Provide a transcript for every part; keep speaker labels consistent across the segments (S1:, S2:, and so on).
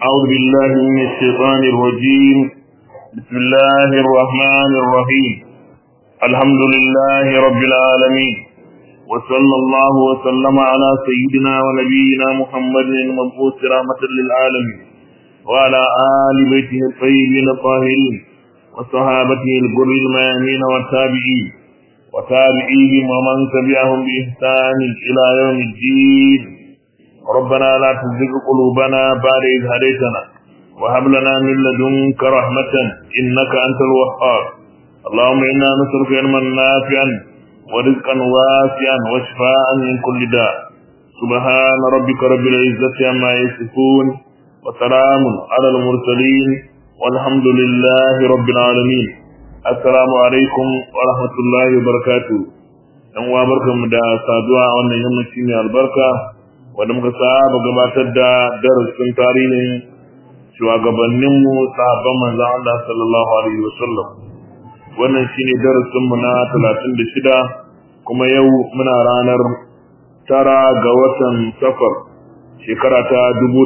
S1: أعوذ بالله من الشيطان الرجيم بسم الله الرحمن الرحيم الحمد لله رب العالمين وصلى الله وسلم على سيدنا ونبينا محمد المبعوث رحمة للعالمين وعلى آل بيته الطيبين الطاهرين وصحابته الغر الميامين والتابعين وتابعيهم ومن تبعهم بإحسان إلى يوم الدين ربنا لا تزغ قلوبنا بعد إذ هديتنا وهب لنا من لدنك رحمة إنك أنت الوهاب اللهم إنا نسألك علما نافعا ورزقا واسعا وشفاء من كل داء سبحان ربك رب العزة عما يصفون وسلام على المرسلين والحمد لله رب العالمين assalamu alaikum wa rahmatullahi wa barakatu dan uwa barkanmu da saduwa a wannan yammaci mai albarka wanda muka saba gabatar da darasin tarihin shugabannin mu sahabban manzon Allah sallallahu alaihi wasallam wannan shine darasin mu na 36 kuma yau muna ranar tara ga watan safar shekara ta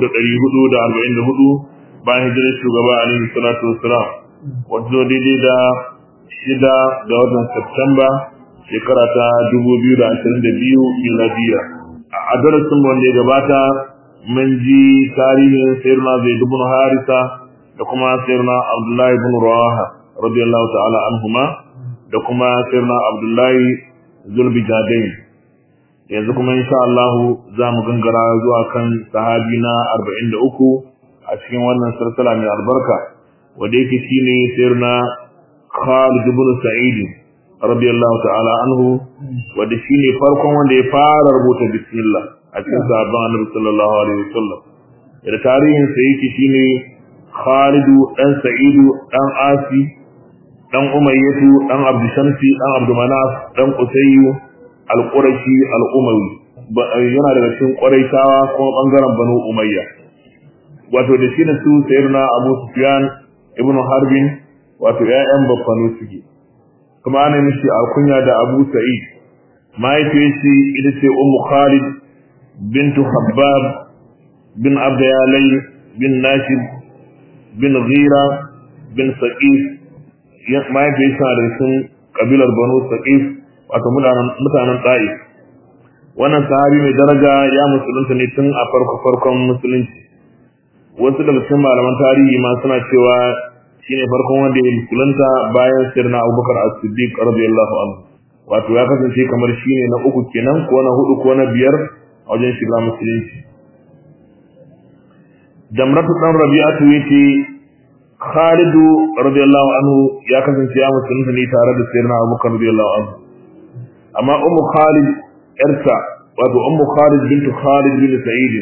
S1: 1444 bayan hijirar shugaba alaihi salatu wassalam wato daidai da shida ga watan Septemba shekara ta 2022 miladiya. A darasin wanda ya gabata mun ji tarihin sayyidina Zaid ibn Harisa da kuma sayyidina Abdullahi ibn Rawaha radiyallahu ta'ala anhuma da kuma sayyidina Abdullahi Zulbijadain. Yanzu kuma insha Allah za mu gangara zuwa kan sahabi na 43 a cikin wannan sarsala mai albarka. wanda yake shine sirna Khalid ibn Sa'id radiyallahu ta'ala anhu wanda shine farkon wanda ya fara rubuta bismillah a cikin sahabban Annabi sallallahu alaihi wasallam da tarihin sa yake shine Khalid dan Sa'id dan Asi dan Umayyah dan Abd Shamsi dan Abd Manaf dan Qusay al-Qurashi al-Umawi yana daga cikin Quraishawa kuma bangaren Banu Umayya wato da shi ne su sayyidina Abu Sufyan ibnu harbin wato ƴaƴan baffanu suke kuma ana mishi alkunya da abu sa'id mahaifiyar shi ita ce ummu khalid bintu habbab bin abdayalai bin nashib bin ghira bin saqif mahaifiyar shi da sun kabilar banu saqif wato mutanen ta'if wannan sahabi mai daraja ya musulunta ne tun a farko farkon musulunci wasu daga cikin malaman tarihi ma suna cewa shine farkon wanda ya musulunta bayan sirna Abubakar As-Siddiq radiyallahu anhu wato ya kasance kamar shine na uku kenan ko na hudu ko na biyar a wajen shiga musulunci Jamratu dan Rabi'atu yace Khalid radiyallahu anhu ya kasance ya musulunta ne tare da sirna Abubakar radiyallahu anhu amma ummu Khalid yarsa wato ummu Khalid bintu Khalid bin Sa'id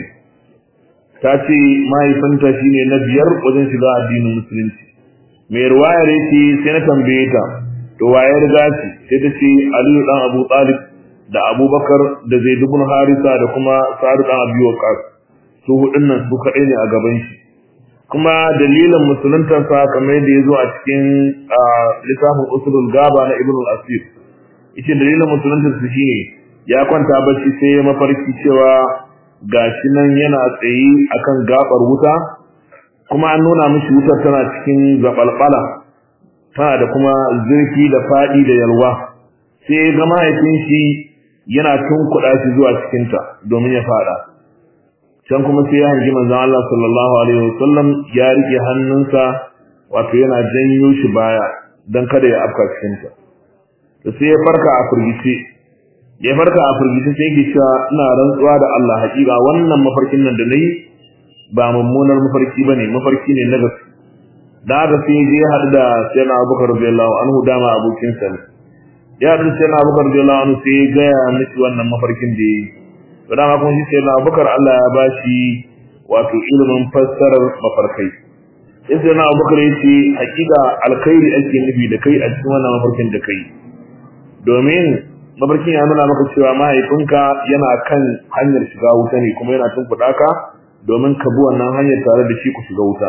S1: ta ce mahaifinta shine na biyar wajen shiga addinin musulunci mai ruwayar yake sai na tambaye ta to waye riga shi sai ta ce aliyu dan abu talib da abubakar da zaid ibn harisa da kuma sa'ad dan abi waqas su hudun nan su kadai ne a gaban shi kuma dalilin musuluntar sa kamar yadda yazo a cikin littafin usulul gaba na ibn al-asir yace dalilin musuluntar su shine ya kwanta bacci sai mafarki cewa gashi nan yana tsaye akan gabar wuta kuma an nuna mishi wutar tana cikin zabalbala tana da kuma zurfi da fadi da yalwa sai ga mahaifin shi yana tunkuɗa shi zuwa cikin ta domin ya fada can kuma sai ya hangi manzon Allah sallallahu alaihi wasallam ya rike hannunsa wato yana janyo shi baya dan kada ya afka cikin ta to sai ya farka a furgice ya farka a firgice sai yake cewa ina rantsuwa da Allah hakika wannan mafarkin nan da nayi ba mummunar mafarki bane mafarki ne na gaske da haka sai je haɗu da sayyidina Abubakar radiyallahu anhu dama abokin sa ne ya haɗu da sayyidina Abubakar radiyallahu anhu sai ya gaya miki wannan mafarkin da yayi to dama kuma shi sayyidina Abubakar Allah ya bashi wato ilimin fassarar mafarkai sai sayyidina Abubakar ya ce hakika alkhairi ake nufi da kai a cikin wannan mafarkin da kai domin mafarkin ya nuna maka cewa mahaifinka yana kan hanyar shiga wuta ne kuma yana tunkuɗa ka domin ka bi wannan hanyar tare da shi ku shiga wuta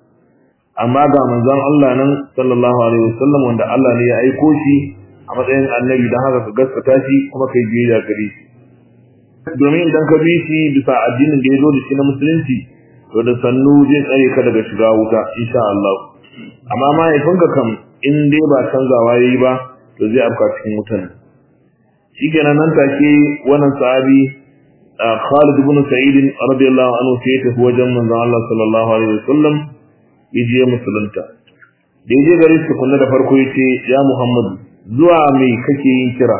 S1: amma ga manzon Allah nan sallallahu alaihi wasallam wanda Allah ne ya aiko shi a matsayin annabi dan haka ka gaskata shi kuma kai biyayya gare shi domin idan ka bi shi bisa addinin da ya zo da shi na musulunci to da sannu zai tsare ka daga shiga wuta insha Allah amma mahaifinka kam in dai ba canzawa yayi ba to zai afka cikin wutan shikenan nan take wannan sahabi Khalid ibn Sa'id radiyallahu anhu sai ya tafi wajen manzon Allah sallallahu alaihi wasallam yaje musulunta da yaje gare su kunna da farko yace ya Muhammad zuwa mai kake yin kira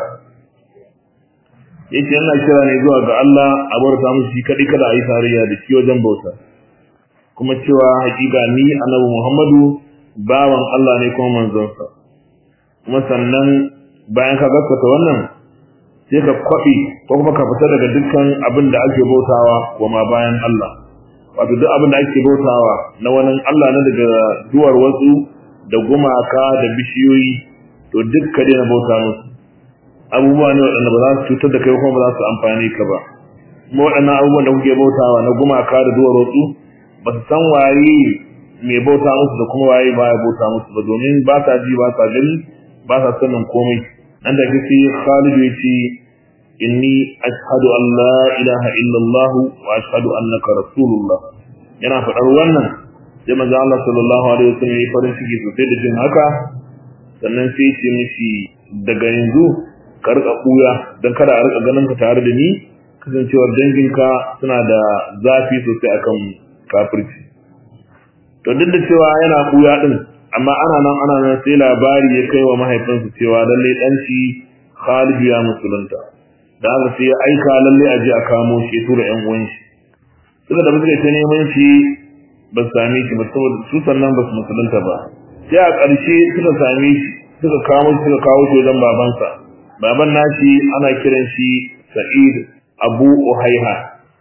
S1: yace ina kira ne zuwa ga Allah a barka musu shi kadai kada a yi tarayya da shi wajen bauta kuma cewa hakika ni annabi Muhammadu bawan Allah ne kuma manzonsa kuma sannan bayan ka gaskata wannan sai ka kwabi ko kuma ka fita daga dukkan abin da ake bautawa wa ma bayan Allah wato duk abin da ake bautawa na wani Allah na daga duwar wasu da gumaka da bishiyoyi to duk ka daina bauta musu abubuwa ne waɗanda ba za su cutar da kai kuma ba za su amfani ka ba kuma waɗannan abubuwan da kuke bautawa na gumaka da duwar wasu ba su san waye mai bauta musu da kuma waye baya bauta musu ba domin ba sa ji ba sa gani ba sa sanin komai nan da kake Khalid ya ce inni ashhadu an la ilaha illallah wa ashhadu annaka rasulullah yana faɗar wannan sai manzo Allah sallallahu alaihi wasallam ya farin ciki sosai da jin haka sannan sai ya ce mishi daga yanzu ka rika buya dan kada a rika ganin ka tare da ni kasancewar danginka suna da zafi sosai akan kafirci to duk da cewa yana buya din amma ana nan ana nan sai labari ya kai wa mahaifinsa cewa lalle dan shi Khalid ya musulunta da haka sai ya aika lalle a je a kamo shi ya tura ƴan uwan shi suka da suka ta neman shi ba su same shi ba saboda su sannan ba su musulunta ba sai a ƙarshe suka same shi suka kamo shi suka kawo shi wajen babansa baban nashi ana kiran shi Sa'id Abu Uhaiha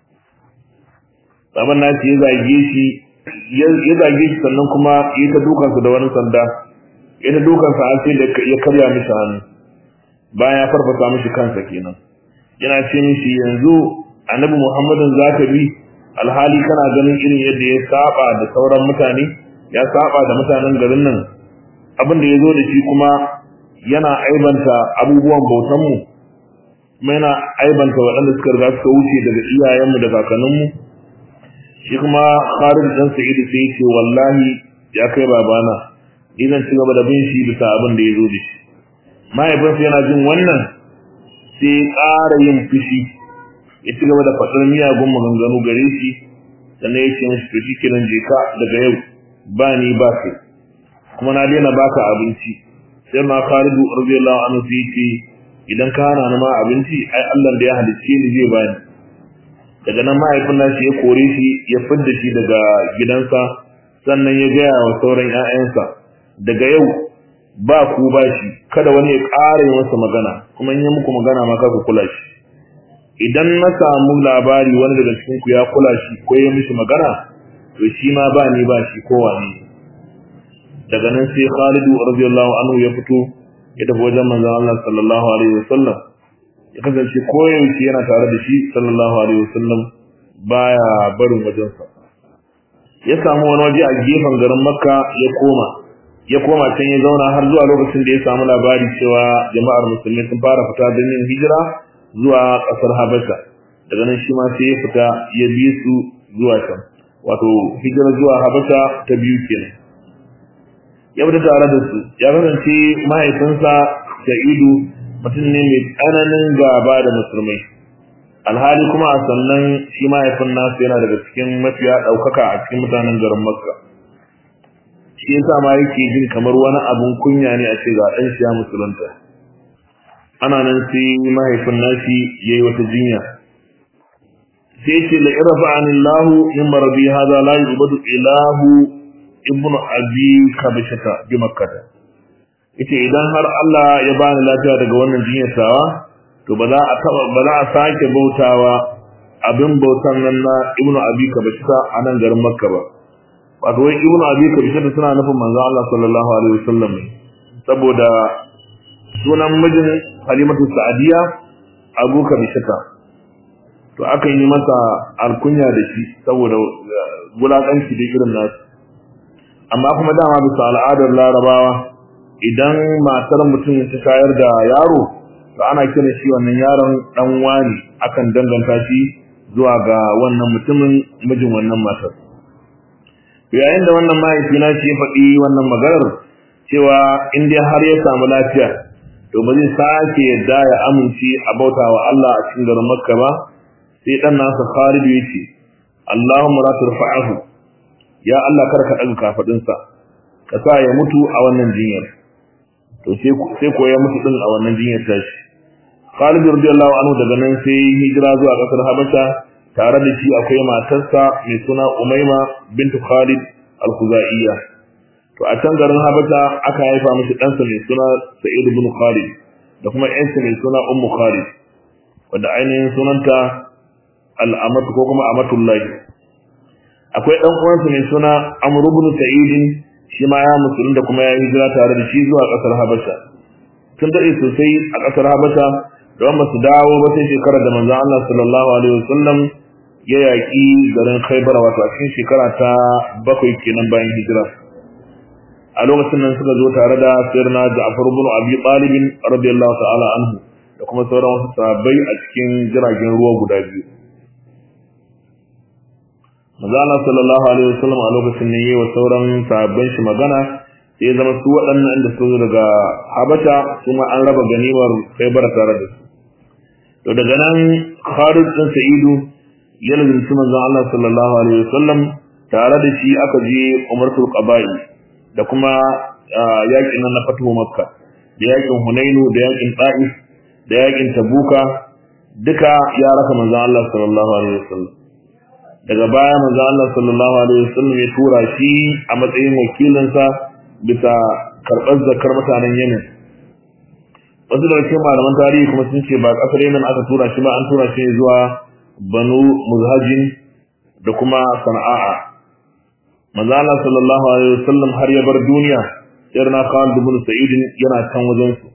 S1: baban nashi ya zage shi ya zage shi sannan kuma ya ta dukansa da wani sanda ya ta dukansa har sai da ya karya mishi hannu bayan ya farfasa mishi kansa kenan yana ce mishi yanzu annabi muhammadin za ka bi alhali kana ganin irin yadda ya saba da sauran mutane ya saba da mutanen garin nan abin da ya zo da shi kuma yana aibanta abubuwan bautanmu kuma yana aibanta waɗanda suka riga suka wuce daga iyayenmu da kakanninmu shi kuma Khalid dan Sa'id sai ce wallahi ya kai babana ni zan ci gaba da bin shi bisa abin da yazo da shi mahaifinsa yana jin wannan sai ƙara yin fushi ya ci gaba da faɗar miyagun maganganu gare shi sannan ya ce mishi to shikenan je ka daga yau ba ni ba kai kuma na daina baka abinci sai ma Khalid radiyallahu anhu sai ce idan ka hana ni ma abinci ai Allah da ya halicce ni zai bani daga nan mahaifin nashi ya kore shi ya fidda shi daga gidansa sannan ya gaya wa sauran ƴaƴansa daga yau ba ku ba shi kada wani ya ƙara yi masa magana kuma in yi muku magana ma ku kula shi idan na samu labari wani daga cikin ku ya kula shi ko ya mishi magana to shi ma ba ni ba shi ko wani daga nan sai Khalid radiyallahu anhu ya fito ya tafi wajen manzon Allah sallallahu alaihi wasallam ya kasance koyaushe yana tare da shi sallallahu alaihi wasallam baya barin wajensa ya samu wani waje a gefen garin makka ya koma ya koma can ya zauna har zuwa lokacin da ya samu labari cewa jama'ar musulmi sun fara fita don yin hijira zuwa ƙasar habasha daga nan shi ma sai ya fita ya bi su zuwa can wato hijira zuwa habasha ta biyu kenan ya fita tare da su ya kasance mahaifinsa sa'idu mutum ne mai tsananin gaba da musulmai alhali kuma a sannan shi mahaifin nasu yana daga cikin mafiya ɗaukaka a cikin mutanen garin makka shi yasa ma yake jin kamar wani abun kunya ne a ce ga ɗan shi ya musulunta ana nan sai mahaifin nashi ya yi wata jinya sai ce la irafa anillahu in marabi hada la yubadu ilahu ibnu abi kabishata bi makkata yace idan har Allah ya bani lafiya daga wannan jinyar tawa to ba za a taba ba za a sake bautawa abin bautan nan na Ibn Abi Kabisa a nan garin Makka ba wato wai Ibn Abi Kabisa suna nufin manzo Allah sallallahu alaihi wasallam saboda sunan mijin Halimatu Sa'diya Abu Kabisa to aka yi masa alkunya da shi saboda gulakanci da irin nasu amma kuma dama bisa al'adar Larabawa idan matar mutum ta shayar da yaro to ana kiran shi wannan yaron dan wani akan danganta shi zuwa ga wannan mutumin mijin wannan matar yayin da wannan mahaifi na shi ya faɗi wannan maganar cewa in dai har ya samu lafiya to ba zai sake yadda ya amince a bauta wa Allah a cikin garin Makka ba sai dan nasa Khalid ya ce Allahumma la turfa'ahu ya Allah kar ka daga kafadin sa ka sa ya mutu a wannan jinyar to sai sai ko ya mutu din a wannan jinyar tashi Khalid radiyallahu anhu daga nan sai hijira zuwa kasar Habasha tare da shi akwai matarsa mai suna Umayma bintu Khalid al-Khuzaiyya to a can garin Habasha aka haifa mishi ɗansa mai suna Sa'id ibn Khalid da kuma ƴansa mai suna Ummu Khalid wanda ainihin sunanta al-Amatu ko kuma Amatullahi akwai ɗan uwansa mai suna Amr ibn Sa'id shi ma ya musulun da kuma ya hijira tare da shi zuwa ƙasar Habasha tun daɗe sosai a ƙasar Habasha don ba su dawo ba sai shekarar da manzon Allah sallallahu alaihi wasallam ya yaƙi garin Khaibar wato a cikin shekara ta bakwai kenan bayan hijira a lokacin nan suka zo tare da sayyidina Ja'far ibn Abi Talib radiyallahu ta'ala anhu da kuma sauran wasu sahabbai a cikin jiragen ruwa guda biyu Manzo Allah sallallahu alaihi wasallam a lokacin ne yayi wa sauran sahabban shi magana sai zama su waɗannan inda su daga Habasha kuma an raba ganimar Khaybar tare da su to daga nan Khalid bin Sa'idu ya lazimci manzon Allah sallallahu alaihi wasallam tare da shi aka je Umratul Qaba'i da kuma yakin nan na fatuhu Makka da yakin Hunainu da yakin Ta'if da yakin Tabuka duka ya raka manzon Allah sallallahu alaihi wasallam daga baya manzon Allah sallallahu alaihi wasallam ya tura shi a matsayin wakilinsa bisa karɓar zakar mutanen Yemen wasu daga cikin malaman tarihi kuma sun ce ba kasar Yemen aka tura shi ba an tura shi zuwa Banu Muzhajin da kuma Sana'a manzo Allah sallallahu alaihi wasallam har ya bar duniya irna Khalid ibn Sa'id yana can wajen su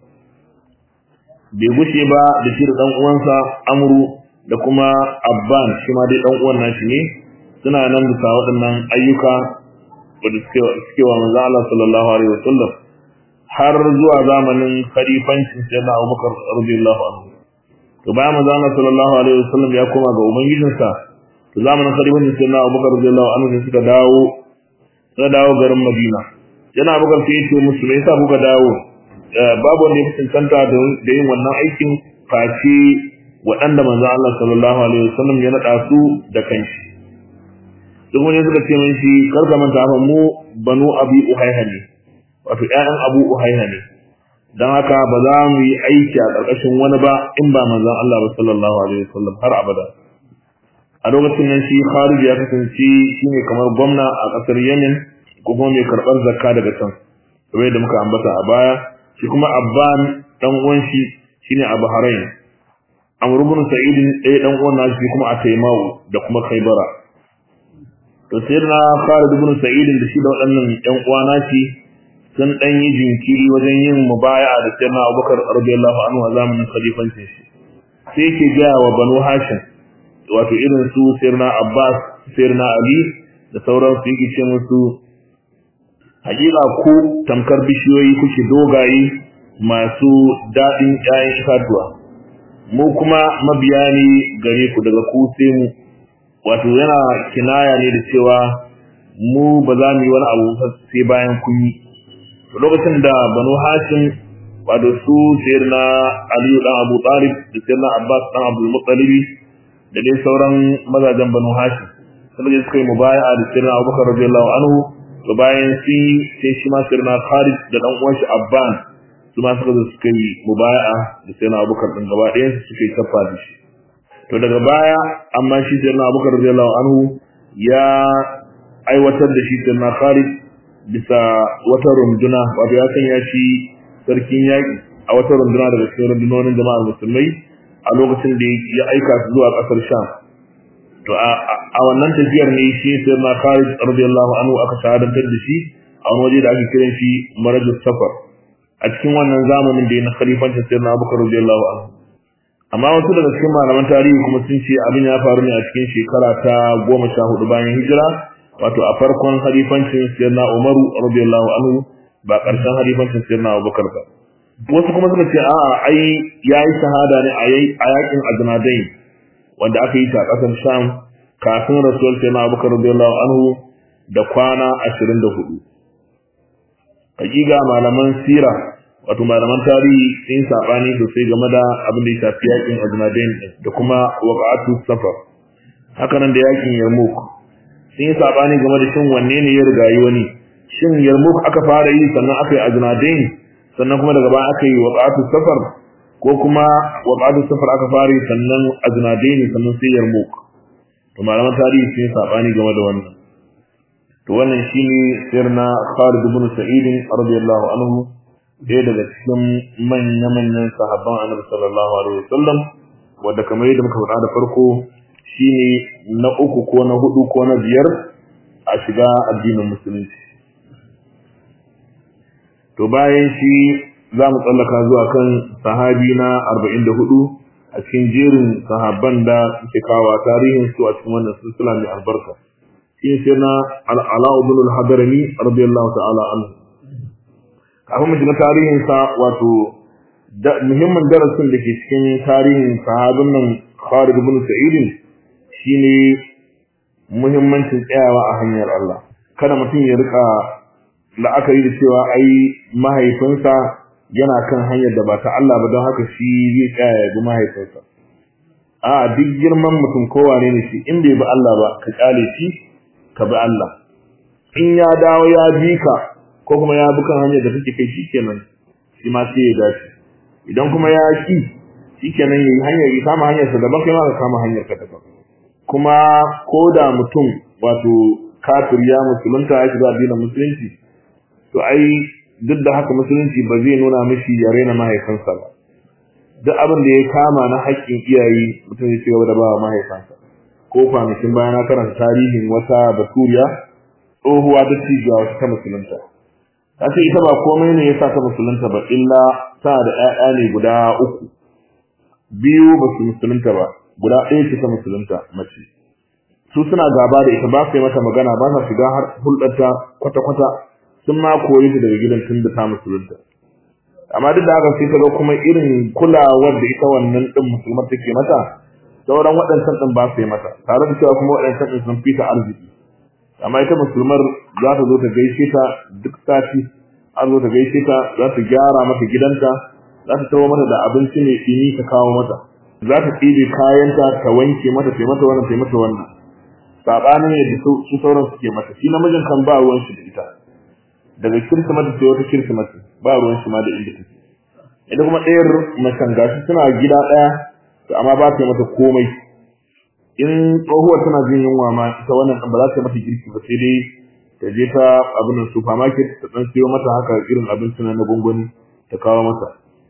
S1: bai gushe ba da shi da dan uwansa Amru da kuma Abban shi ma dai dan uwan nashi ne suna nan bisa waɗannan ayyuka wanda suke suke wa manzo Allah sallallahu alaihi wasallam har zuwa zamanin khalifancin sayyidina Abubakar radiyallahu anhu to bayan manzo Allah sallallahu alaihi wasallam ya koma ga ubangijinsa to zamanin khalifancin sayyidina Abubakar radiyallahu anhu sai suka dawo suka dawo garin Madina yana Abubakar sai ya ce musu me yasa kuka dawo babu wanda ya cancanta da yin wannan aikin face waɗanda manzo Allah sallallahu alaihi wasallam ya nada su da kanshi duk wani suka ce min shi kar ka manta fa mu banu abi uhayha ne wato ƴaƴan abu uhayha ne dan haka ba za mu yi aiki a ƙarƙashin wani ba in ba manzon Allah ba sallallahu alaihi wasallam har abada a lokacin nan shi Khalid ya kasance shine kamar gwamna a ƙasar Yemen ko kuma mai karɓar zakka daga can kamar da muka ambata a baya shi kuma Abban dan uwan shi shine a Bahrain Amr ibn Sa'id ɗaya dan uwan nashi kuma a Taimawu da kuma Khaybara to sayyidina Khalid ibn Sa'id da shi da waɗannan ƴan uwa nashi sun dan yi jinkiri wajen yin mubaya'a da sayyidina Abubakar radiyallahu anhu a zamanin khalifancin shi sai yake ga wa Banu Hashim wato irin su sayyidina Abbas sayyidina Ali da sauran su yake ce musu hakika ku tamkar bishiyoyi kuke dogaye masu daɗin ƴaƴan itatuwa mu kuma mabiya ne gare ku daga ku sai mu wato yana kinaya ne da cewa mu ba za mu yi wani abu sai bayan kun yi to lokacin da banu hashim wato su sayyidina aliyu dan abu talib da sayyidina abbas dan abdul muttalib da dai sauran mazajen banu hashim sun je suka yi mubaya'a da sayyidina abubakar radiyallahu anhu to bayan shi sai shi ma sayyidina khalid da dan uwan shi abban su ma suka zo suka yi mubaya'a da sayyidina abubakar din gaba ɗayan su suka yi kafa da shi to daga baya amma shi sayyidina abubakar radiyallahu anhu ya aiwatar da shi sayyidina khalid bisa wata runduna wato ya sanya shi sarkin yaƙi a wata runduna daga cikin rundunonin jama'ar musulmai a lokacin da ya aika su zuwa ƙasar sham to a wannan tafiyar ne shi sai na Khalid radiyallahu anhu aka shahadantar da shi a wani waje da ake kiran shi Marajus Safar a cikin wannan zamanin da ya na khalifancin sayyidina Abubakar radiyallahu anhu amma wasu daga cikin malaman tarihi kuma sun ce abin ya faru ne a cikin shekara ta goma sha hudu bayan hijira wato a farkon halifancin sayyidina Umaru radiyallahu anhu ba ƙarshen halifancin sayyidina Abubakar ba wasu kuma suka ce a'a ai yayi shahada ne a yakin Aznadain wanda aka yi ta a ƙasar Sham kafin Rasul sai na Abubakar radiyallahu anhu da kwana ashirin da hudu hakika malaman sira wato malaman tarihi sun sabani sosai game da abin da ya shafi yakin Ajnadain da kuma waqatu safar haka nan da yakin Yarmouk sun yi sabani game da shin wanne ne ya rigayi wani shin Yarmouk aka fara yi sannan aka yi Ajnadain sannan kuma daga baya aka yi waqatu safar ko kuma waqatu safar aka fara yi sannan Ajnadain sannan sai Yarmouk to malaman tarihi sun yi sabani game da wannan to wannan shine sirna Khalid ibn Sa'id radiyallahu anhu ɗaya daga cikin manya-manyan sahabban Annabi sallallahu alaihi wasallam wanda kamar yadda muka faɗa da farko shine na uku ko na hudu ko na biyar a shiga addinin musulunci to bayan shi za mu tsallaka zuwa kan sahabi na 44 a cikin jerin sahabban da suke kawo tarihin su a cikin wannan silsila mai albarka shi sai na al'ala ibn al-hadrami radiyallahu ta'ala anhu kafin mu shiga tarihin sa wato muhimmin darasin da ke cikin tarihin sahabin nan Khalid ibn Sa'id shine muhimmancin tsayawa a hanyar Allah kada mutum ya rika la'akari da cewa ai mahaifinsa yana kan hanyar da ba ta Allah ba don haka shi zai tsaya ya bi mahaifinsa a duk girman mutum kowane ne shi in bai bi Allah ba ka kyale shi ka bi Allah in ya dawo ya bi ka ko kuma ya bi kan hanyar da take kai shikenan shi ma sai ya dace idan kuma ya ki shikenan yayi hanyar ya kama hanyar sa daban kai ma ka kama hanyar ka daban kuma ko da mutum wato kafir ya musulunta ya shiga addinin musulunci to ai duk da haka musulunci ba zai nuna mishi ya raina mahaifinsa ba duk abin da ya kama na haƙƙin iyaye mutum ya ci gaba da ba mahaifansa ko kwanakin bayan na karanta tarihin wata baturiya tsohuwa da cijiya wata ta musulunta ta ce ita ba komai ne ya sa ta musulunta ba illa ta da 'ya'ya ne guda uku biyu ba su musulunta ba guda ɗaya ce ta musulunta mace su suna gaba da ita ba su yi mata magana ba sa shiga har hulɗarta kwata-kwata sun ma koyi ta daga gidan tun da ta musulunta amma duk da haka sai ta ga kuma irin kulawar da ita wannan ɗin musulmar take mata sauran waɗancan ɗin ba su yi mata tare da cewa kuma waɗancan ɗin sun fita arziki amma ita musulmar za ta zo ta gaishe ta duk sati an zo ta gaishe ta za ta gyara mata gidanta za ta tawo mata da abinci mai ɗini ta kawo mata za ta ɗibe kayanta ta wanke mata ta mata wannan ta mata wannan saɓanin yadda su sauran suke mata shi namijin kan ba ruwan shi da ita daga kirsimati sai wata kirsimati ba ruwan shi ma da inda take ita kuma ɗayar macen gashi suna gida ɗaya to amma ba ta yi mata komai in tsohuwar tana jin yunwa ma ita wannan ba za ta mata girki ba sai dai ta je ta abin nan supermarket ta dan siyo mata haka irin abinci na na gongoni ta kawo mata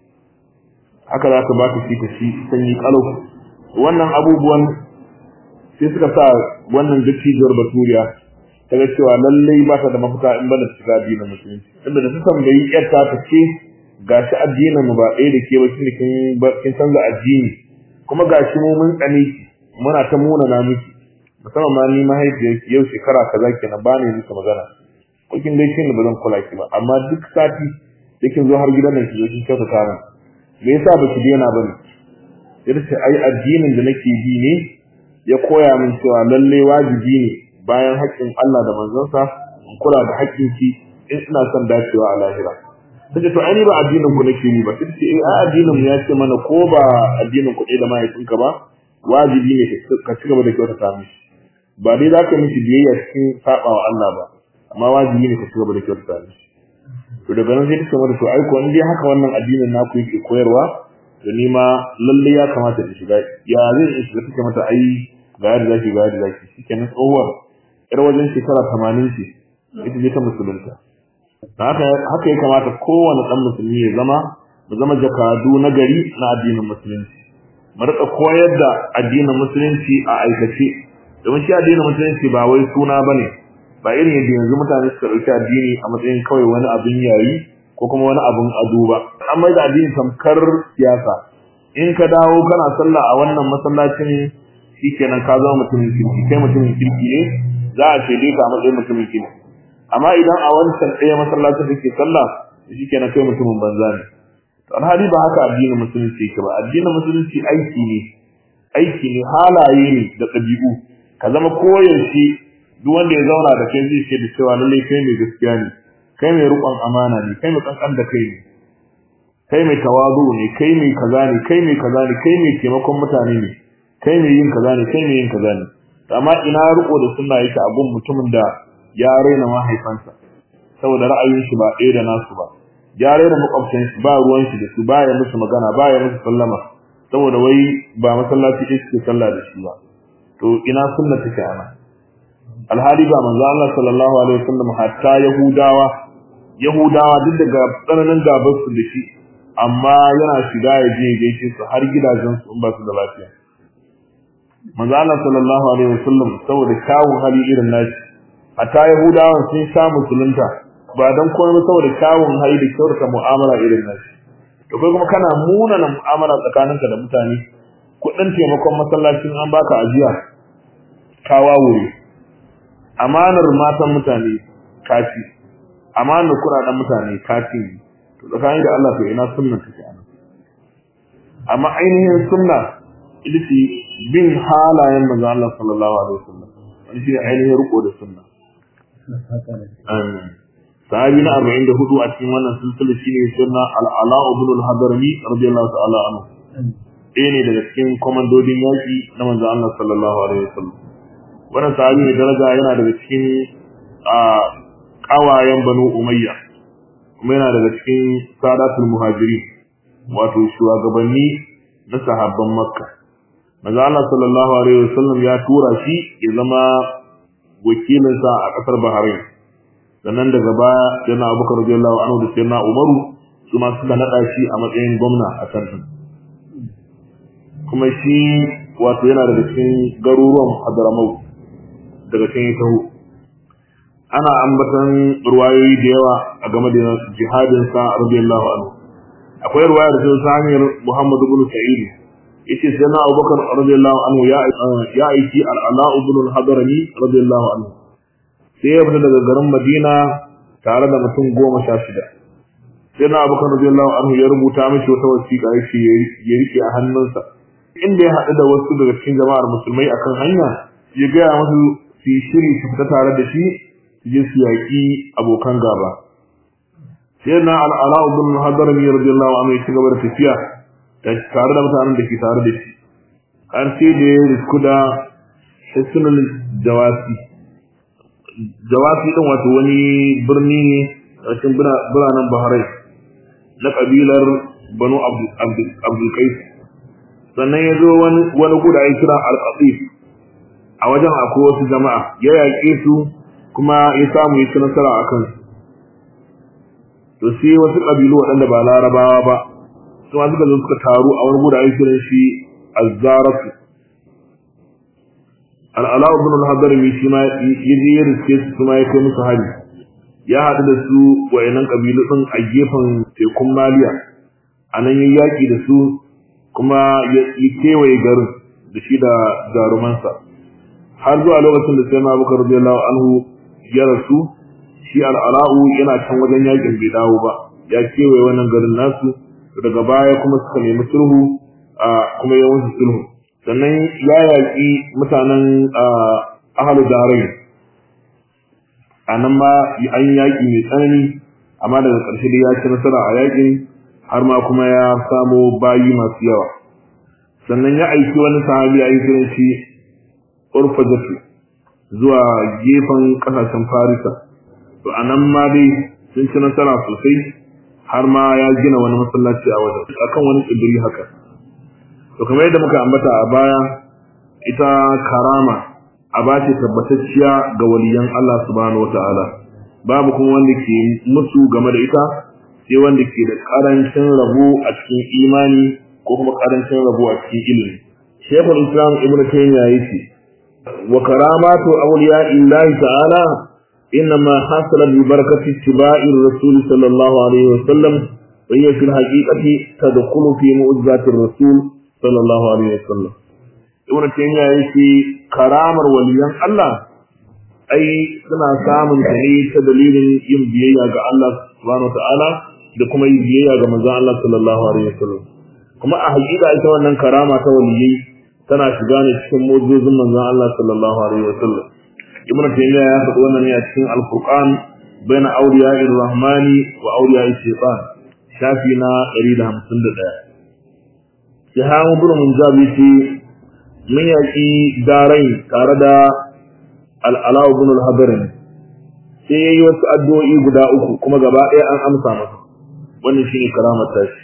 S1: haka za ta ba ta shi ta shi sanyi kalau wannan abubuwan sai suka sa wannan dattijiyar baturiya ta ga cewa lallai ba ta da mafita in ba da shiga addinin musulunci inda da su tambayi yarta ta ce gashi addinin mu ba ɗaya da ke ba shi kin kin canza addini kuma gashi mu mun tsane ki muna ta muna na miki musamman ma ni mahaifiyar ki yau shekara kaza kenan ba ne miki magana ko kin dai kin ba zan kula ki ba amma duk sati sai kin zo har gidan nan ki zo kin kyauta ta min me yasa ba ki daina ba ne sai ce ai addinin da nake bi ne ya koya min cewa lalle wajibi ne bayan haƙƙin Allah da manzonsa in kula da haƙƙin ki in ina son dacewa a lahira sai to ai ba addinin ku nake yi ba sai ce eh addinin mu ya ce mana ko ba addinin ku da mahaifinka ba wajibi ne ka ci gaba da kyautata mishi ba dai za ka mishi biyayya cikin saba wa Allah ba amma wajibi ne ka ci gaba da kyautata mishi to daga nan sai ta ce mata to ai ko in dai haka wannan addinin naku yake koyarwa to ni ma lalle ya kamata in shiga ya zai in shiga take mata ai ga yadda zaki ga yadda zaki shikenan tsohuwar yar wajen shekara 80 ce ita ce ta musulunta haka haka ya kamata kowane dan musulmi ya zama mu zama jakadu na gari na addinin musulunci mu rika koyar da addinin musulunci a aikace domin shi addinin musulunci ba wai suna bane ba irin yadda yanzu mutane suka dauki addini a matsayin kawai wani abin yayi ko kuma wani abin ado ba an mai da addini tamkar siyasa in ka dawo kana sallah a wannan masallacin shikenan ka zama mutumin kirki kai mutumin kirki ne za a ce dai ka matsayin mutumin kirki amma idan a wancan ɗaya masallacin da ke sallah shikenan kai mutumin banza ne alhali ba haka addinin musulunci yake ba addinin musulunci aiki ne aiki ne halaye ne da ɗabi'u ka zama koyaushe duk wanda ya zauna da kai zai ce da cewa lallai kai mai gaskiya ne kai mai riƙon amana ne kai mai kankan da kai ne kai mai tawazu ne kai mai kaza ne kai mai kaza ne kai mai taimakon mutane ne kai mai yin kaza ne kai mai yin kaza ne amma ina riko da sunna yake a gun mutumin da ya raina mahaifansa saboda ra'ayin shi ba ɗaya da nasu ba ya raina makwabtan shi ba ruwan shi da su ba ya musu magana ba ya musu sallama saboda wai ba masallaci ɗaya suke sallah da shi ba to ina sunna take ana alhali ba manzo Allah sallallahu alaihi wasallam hatta yahudawa yahudawa duk daga tsananin gabar su da shi amma yana shiga ya je gaishe su har gidajen su in ba su da lafiya manzo Allah sallallahu alaihi wasallam saboda kyawun hali irin nashi hatta yahudawan sun sha musulunta ba dan komai saboda kyawun hali da kyautata mu'amala irin nashi to kai kuma kana munana mu'amala tsakaninka da mutane kudin taimakon masallacin an baka ajiya ka wawure amanar matan mutane kaci amanar kuɗaɗen mutane kaci to tsakanin da Allah to ina sunna take anan amma ainihin sunna ita ce bin halayen manzo Allah sallallahu alaihi wasallam wani shi ainihin riko da sunna amin sahabi na 44 a cikin wannan silsila shine sunna al-ala ibn al-hadrami radiyallahu ta'ala anhu ɗaya ne daga cikin komandodin yaƙi na manzo Allah sallallahu alaihi wasallam wannan sahabi ne daraja yana daga cikin a kawayen banu umayya kuma yana daga cikin sadatul muhajiri wato shugabanni na sahabban makka manzo Allah sallallahu alaihi wasallam ya tura shi ya zama wakilinsa a kasar Bahrain sannan daga baya yana Abubakar radiyallahu anhu da sayyidina Umaru su ma suka nada shi a matsayin gwamna a can kuma shi wato yana daga cikin garuruwan Hadramaut daga can ya taho ana ambatan ruwayoyi da yawa a game da jihadin sa radiyallahu anhu akwai ruwaya da ta hanyar Muhammad ibn Sa'id yace sai na Abubakar radiyallahu anhu ya ya aiki al-Ala ibn al-Hadrami radiyallahu anhu sai ya fita daga garin Madina tare da mutum goma sha shida sai na Abubakar radiyallahu anhu ya rubuta mishi wata wasiƙa yace ya rike a hannunsa inda ya haɗu da wasu daga cikin jama'ar musulmai akan hanya ya gaya musu su yi shiri su fita tare da shi su je su yaƙi abokan gaba sai na al'ala ibn hadarami radiyallahu anhu ya ci gaba da tafiya tare da mutanen da ke tare da shi har sai da ya risku da hisnul jawasi jawasi din wato wani birni ne a cikin biranen Bahrain na kabilar Banu Abdul Qais sannan ya zo wani wani guda ya kira Al-Qatif a wajen akwai wasu jama'a ya yaƙe su kuma ya samu ya ci nasara a kansu to sai wasu ƙabilu waɗanda ba larabawa ba su ma suka zo suka taru a wani guda ya kiran shi Azzaratu al'ala ibn al-hadarmi shi ma ya je ya riske su kuma ya kai musu hari ya haɗu da su wayannan kabilu din a gefen tekun maliya a nan ya yaƙi da su kuma ya kewaye garin da shi da jarumansa har zuwa lokacin da sai na bukar radiyallahu anhu ya rasu shi al'ala'u yana can wajen yaƙin bai dawo ba ya kewaye wannan garin nasu daga baya kuma suka nemi sulhu a kuma ya musu sulhu sannan ya yaƙi mutanen ahalu darai a nan ma an yaƙi mai tsanani amma daga ƙarshe da ya ci nasara a yaƙin har ma kuma ya samo bayi masu yawa sannan ya aiki wani sahabi a yi kiran shi urfajatu zuwa gefen ƙasashen farisa to a nan ma dai sun ci nasara sosai har ma ya gina wani masallaci a wajen akan wani tsibiri haka to kamar yadda muka ambata a baya ita karama aba ce tabbatacciya ga waliyan Allah subhanahu wataala babu kuma wanda ke musu game da ita sai wanda ke da karancin rabo a cikin imani ko kuma karancin rabo a cikin ilimi Sheikhul Islam Ibn Taymiyyah yace wa karamatu awliya illahi ta'ala إنما حصلت ببركة اتباع الرسول صلى الله عليه وسلم وهي في الحقيقة تدخل في معجزات الرسول صلى الله عليه وسلم ibn taymiya yake karamar waliyan Allah ai suna samun ta ne ta dalilin yin biyayya ga Allah subhanahu wataala da kuma yin biyayya ga manzon Allah sallallahu alaihi wasallam kuma a hakika ita wannan karama ta waliyai tana shiga ne cikin mu'jizin manzon Allah sallallahu alaihi wasallam ibnu taymiya ya faɗi wannan ne a cikin al-furqan baina awliya'ir rahmani wa awliya'ish shaytan shafi na 151 Jahan ibn Munjabi ce mun yaki darai tare da al-Ala ibn al-Hadrin sai yayi wasu addu'o'i guda uku kuma gaba ɗaya an amsa masa wannan shine karamar tashi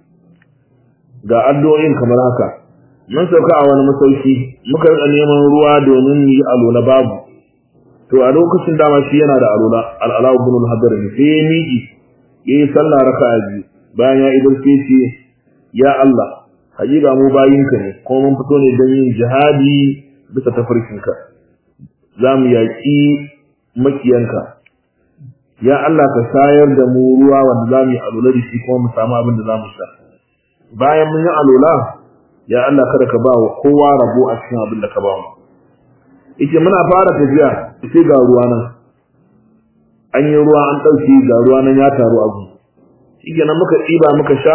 S1: ga addu'o'in kamar haka mun sauka a wani masauki muka rika neman ruwa domin yi alola babu to a lokacin dama shi yana da alola al-Ala ibn al-Hadr sai ya miki yayi sallah raka'a biyu bayan ya idar sai ce ya Allah hakika mu bayinka ne kuma mun fito ne don yin jihadi bisa tafarkinka za mu yaƙi makiyanka ya Allah ka shayar da mu ruwa wanda za mu yi alola da shi kuma mu samu abin da za mu sha bayan mun yi alola ya Allah kada ka ba wa kowa rabo a cikin abin da ka ba mu yace muna fara tafiya sai ga ruwa nan an yi ruwa an ɗauki ga ruwa nan ya taru a gun shikenan muka ɗiba muka sha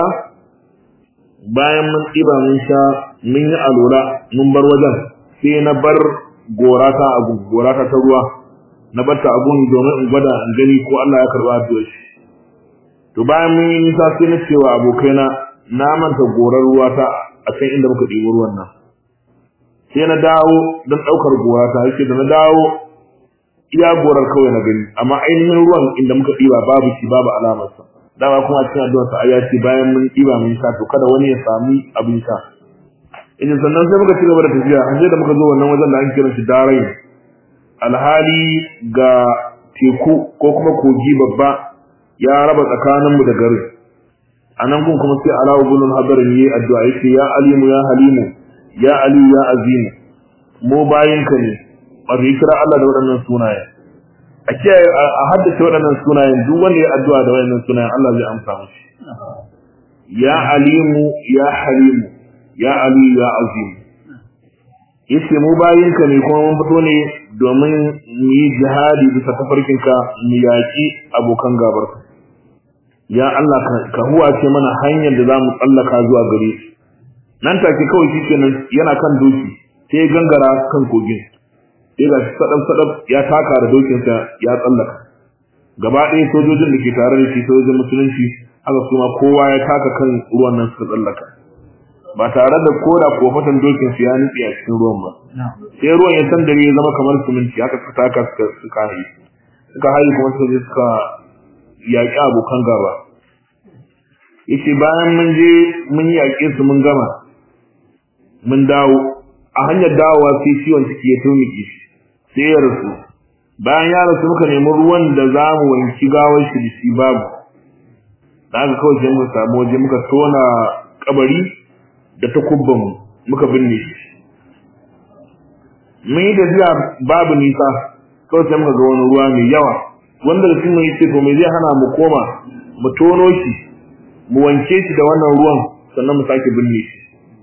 S1: bayan mun ɗiba mun sha mun yi alola mun bar wajen sai na bar gorata a gun gorata ta ruwa na bar ta a gun domin in gwada in gani ko Allah ya karɓa addu'ar shi to bayan mun yi nisa sai na cewa abokaina na manta gorar ruwa ta a can inda muka ɗibi ruwan nan sai na dawo don ɗaukar gora ta yake da na dawo iya gorar kawai na gani amma ainihin ruwan inda muka ɗiba babu shi babu alamarsa dama kuma a cikin addu'ar sa ya ce bayan mun ɗiba mun sha to kada wani ya sami abin sha idan sannan sai muka ci gaba da tafiya har sai da muka zo wannan wajen da an kira shi darai alhali ga teku ko kuma kogi babba ya raba tsakaninmu da garin a nan kun kuma sai alawu bin hadarin yi addu'a yake ya alimu ya halimu ya aliyu ya azimu mu bayinka ne wato ya kira Allah da waɗannan sunaye a kiyaye a haddace waɗannan sunayen duk wanda ya addu'a da waɗannan sunayen Allah zai amsa mishi ya alimu ya halimu ya aliyu ya azimu yace mu bayinka ne kuma mun fito ne domin mu yi jihadi bisa tafarkinka mu yaƙi abokan gabarka ya Allah ka huwace mana hanyar da zamu tsallaka zuwa gare shi nan take kawai shikenan yana kan doki sai ya gangara kan kogin sai ga sadab sadab ya taka da dokin sa ya tsallaka gaba ɗaya sojojin da ke tare da shi sojojin musulunci haka kuma kowa ya taka kan ruwan nan suka tsallaka ba tare da koda kofatan dokin su ya nutse a cikin ruwan ba sai ruwan ya sandare ya zama kamar siminti haka suka taka suka suka hayi suka hayi kuma suka je suka yaƙi abokan gaba yace bayan mun je mun yaƙe su mun gama mun dawo a hanyar dawowa sai ciwon ciki ya tumike shi sai ya rasu bayan ya rasu muka nemi ruwan da za mu wanki gawar shi da shi babu da haka kawai sai muka samu waje muka tona kabari da takubban mu muka binne shi mun yi tafiya babu nisa kawai sai muka ga wani ruwa mai yawa wanda da sun yi ce to me zai hana mu koma mu tono shi mu wanke shi da wannan ruwan sannan mu sake binne shi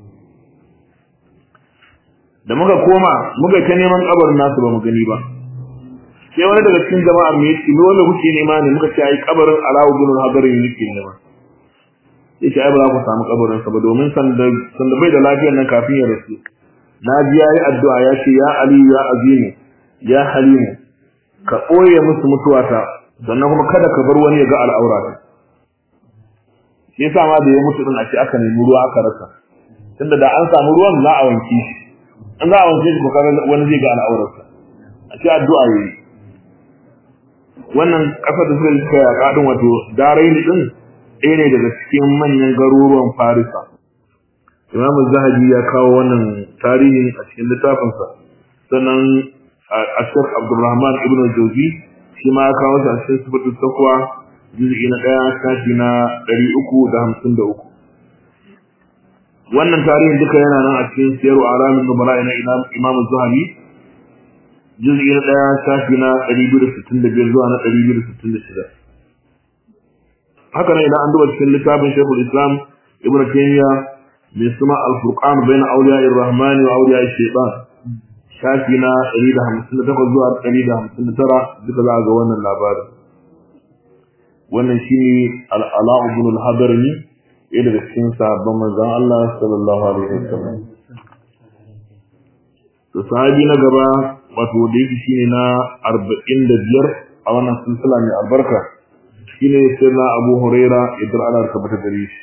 S1: da muka koma muka ta neman kabarin nasu ba mu gani ba sai wani daga cikin jama'a mai yace me wanda kuke nema ne muka ce ai kabarin Alawu bin Hadarin yake nema yace ai ba za ku samu kabarin sa ba domin sanda sanda bai da lafiyar nan kafin ya rasu na ji yayi addu'a ya ce ya Ali ya Azimu ya Halimu ka ɓoye musu mutuwata sannan kuma kada ka bar wani ya ga al'aurata shi yasa ma da ya mutu din a ce aka nemi ruwa aka rasa tunda da an samu ruwan za a wanke shi an za a wanke shi ko kaga wani zai ga al'aurarsa a ce addu'a yayi wannan kasar da suka suka yaƙa din wato daraini din ɗaya ne daga cikin manyan garuruwan Farisa Imam Zahabi ya kawo wannan tarihin a cikin littafinsa sannan a Sheikh Abdulrahman Ibn Jawzi shi ma ya kawo shi a cikin sifatul taqwa juz'i na ɗaya shafi na ɗari uku da hamsin da uku wannan tarihin duka yana nan a cikin siyaru alamin nubala na imam zuhabi juz'i na ɗaya shafi na ɗari biyu da sittin da biyar zuwa na ɗari biyu da sittin da shida haka nan idan an duba cikin littafin shekul islam ibn taymiya mai suna al-furqan bayna awliya ar-rahman wa awliya ash-shaytan shafi na ɗari da hamsin da takwas zuwa ɗari da hamsin da tara duka za a ga wannan labarin wannan shine al-ala ibn al-hadarni ɗaya daga cikin sahabban manzon Allah sallallahu alaihi wasallam to sahabi na gaba wato da yake shine na 45 a wannan silsila mai albarka shine sirna Abu Huraira idan Allah ta bata gare shi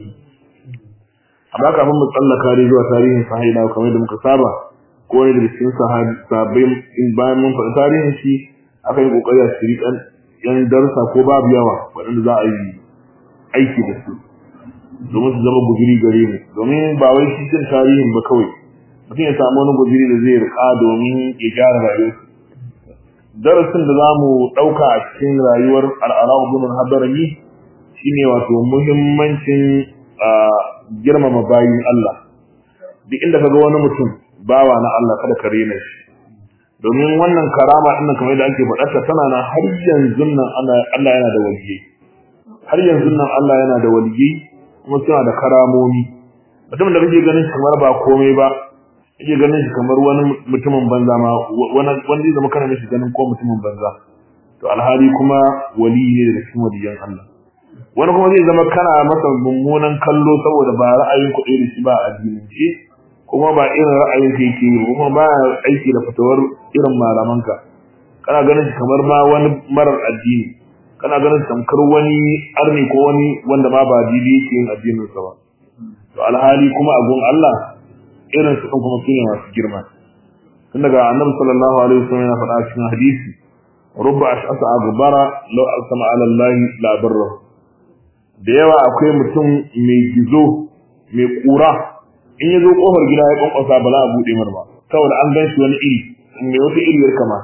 S1: amma kafin mu tsallaka dai zuwa tarihin sahabi kamar da muka saba ko ne da cikin sahabbai in bayan mun faɗi tarihin shi aka yi kokari a shiri kan yan darsa ko babu yawa waɗanda za a yi aiki da su domin su zama guzuri gare mu domin ba wai shi cin tarihin ba kawai mutum ya samu wani guzuri da zai rika domin ya gyara rayuwarsa darasin da za mu ɗauka a cikin rayuwar al'ala ibn hadarami shine wato muhimmancin girmama bayin Allah duk inda kaga wani mutum bawa na Allah kada ka rena shi domin wannan karama din nan kamar yadda ake faɗarta tana na har yanzu nan Allah yana da waliyyi har yanzu nan Allah yana da waliyyi kuma suna da karamomi mutum da kake ganin kamar ba komai ba kake ganin shi kamar wani mutumin banza ma wani wanda zama kana mishi ganin ko mutumin banza to alhali kuma wali ne daga cikin waliyan Allah wani kuma zai zama kana masa mummunan kallo saboda ba ra'ayin ku da shi ba a addinin shi kuma ba irin ra'ayin ka yake yi kuma ba aiki da fatawar irin malamanka kana ganin shi kamar ma wani marar addini kana ganin shi tamkar wani arni ko wani wanda ma ba didi yake yin addinin sa ba to alhali kuma a gun Allah irin su kuma sune masu girma tun daga annabi sallallahu alaihi wasallam yana faɗa cikin hadisi rubba ash'asa aghbara law alsama ala allahi la barra da yawa akwai mutum mai gizo mai kura in ya zo kofar gida ya kwankwasa ba za a buɗe mar ba saboda an gan shi wani iri mai wata iriyar kama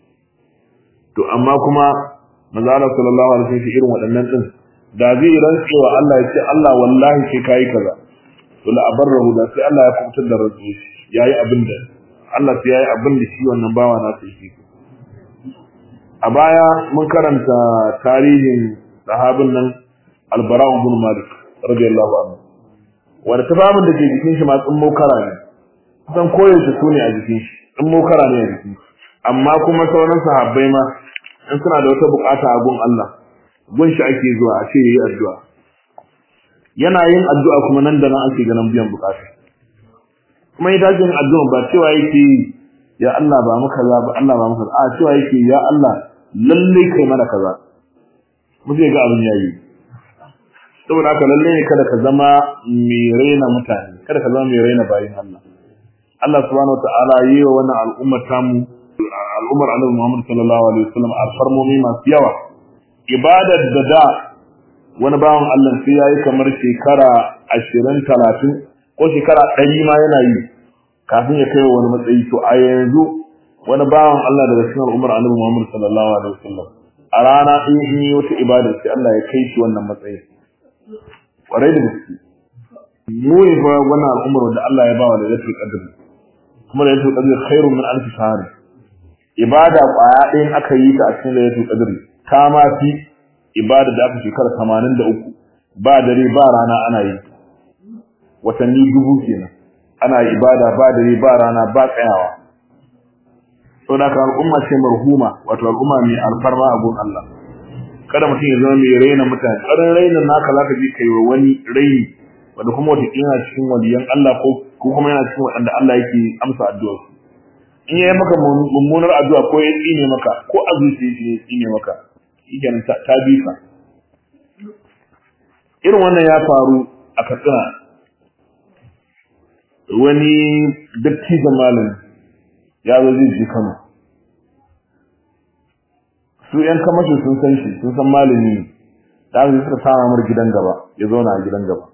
S1: to amma kuma manzo Allah sallallahu alaihi wasallam irin waɗannan din da zai rantsewa Allah ya ce Allah wallahi sai kai kaza to la abarrahu da sai Allah ya kubutar da rantsi yayi abin da Allah sai yayi abin da shi wannan bawa na sai shi a baya mun karanta tarihin sahabin nan Al-Bara ibn Malik radiyallahu anhu wanda tafafin da ke jikin shi ma tsummo kara ne kusan koyaushe su ne a jikin shi tsummo kara ne a jikin shi amma kuma sauran sahabbai ma in suna da wata bukata a gun Allah gun shi ake zuwa a ce yayi addu'a yana yin addu'a kuma nan da nan ake ganin biyan bukata kuma ita yin addu'a ba cewa yake ya Allah ba mu kaza ba Allah ba mu kaza a cewa yake ya Allah lalle kai mana kaza mu zai ga abin yayi saboda haka lalle ne kada ka zama mai raina mutane kada ka zama mai raina bayin Allah Allah subhanahu wataala yi wa wannan al'ummar tamu al'ummar Annabi Muhammad sallallahu alaihi wasallam alfarmomi masu yawa ibadar da da wani bawan Allah sai yayi kamar shekara 20 30 ko shekara 100 ma yana yi kafin ya kai wani matsayi to a yanzu wani bawan Allah daga cikin al'ummar Annabi Muhammad sallallahu alaihi wasallam a rana in yi wata ibada sai Allah ya kai shi wannan matsayin kwarai da gaske mu ne fa wannan al'ummar da Allah ya ba wa lailatul qadr kuma lailatul qadr khairun min alf shahr ibada kwaya ɗayan aka yi ta a cikin lailatul qadr ta ma fi ibada da aka shekara 83 ba dare ba rana ana yi watanni dubu kenan ana ibada ba dare ba rana ba tsayawa saboda ka al'umma ce marhuma wato al'umma mai alfarma a gun Allah kada mutum ya zama mai raina mutane ƙarin rainin naka zaka je kai wa wani raini wanda kuma wata yana cikin waliyan Allah ko kuma yana cikin waɗanda Allah yake amsa addu'ar su in yayi maka mummunar addu'a ko ya tsine maka ko azuci ya tsine maka shikenan ta bi ka irin wannan ya faru a Katsina wani dattijan malami ya zo zai je Kano su ‘yan kamashin sun san shi sun san malami ne da aka suka sama mar gidan gaba ya zauna a gidan gaba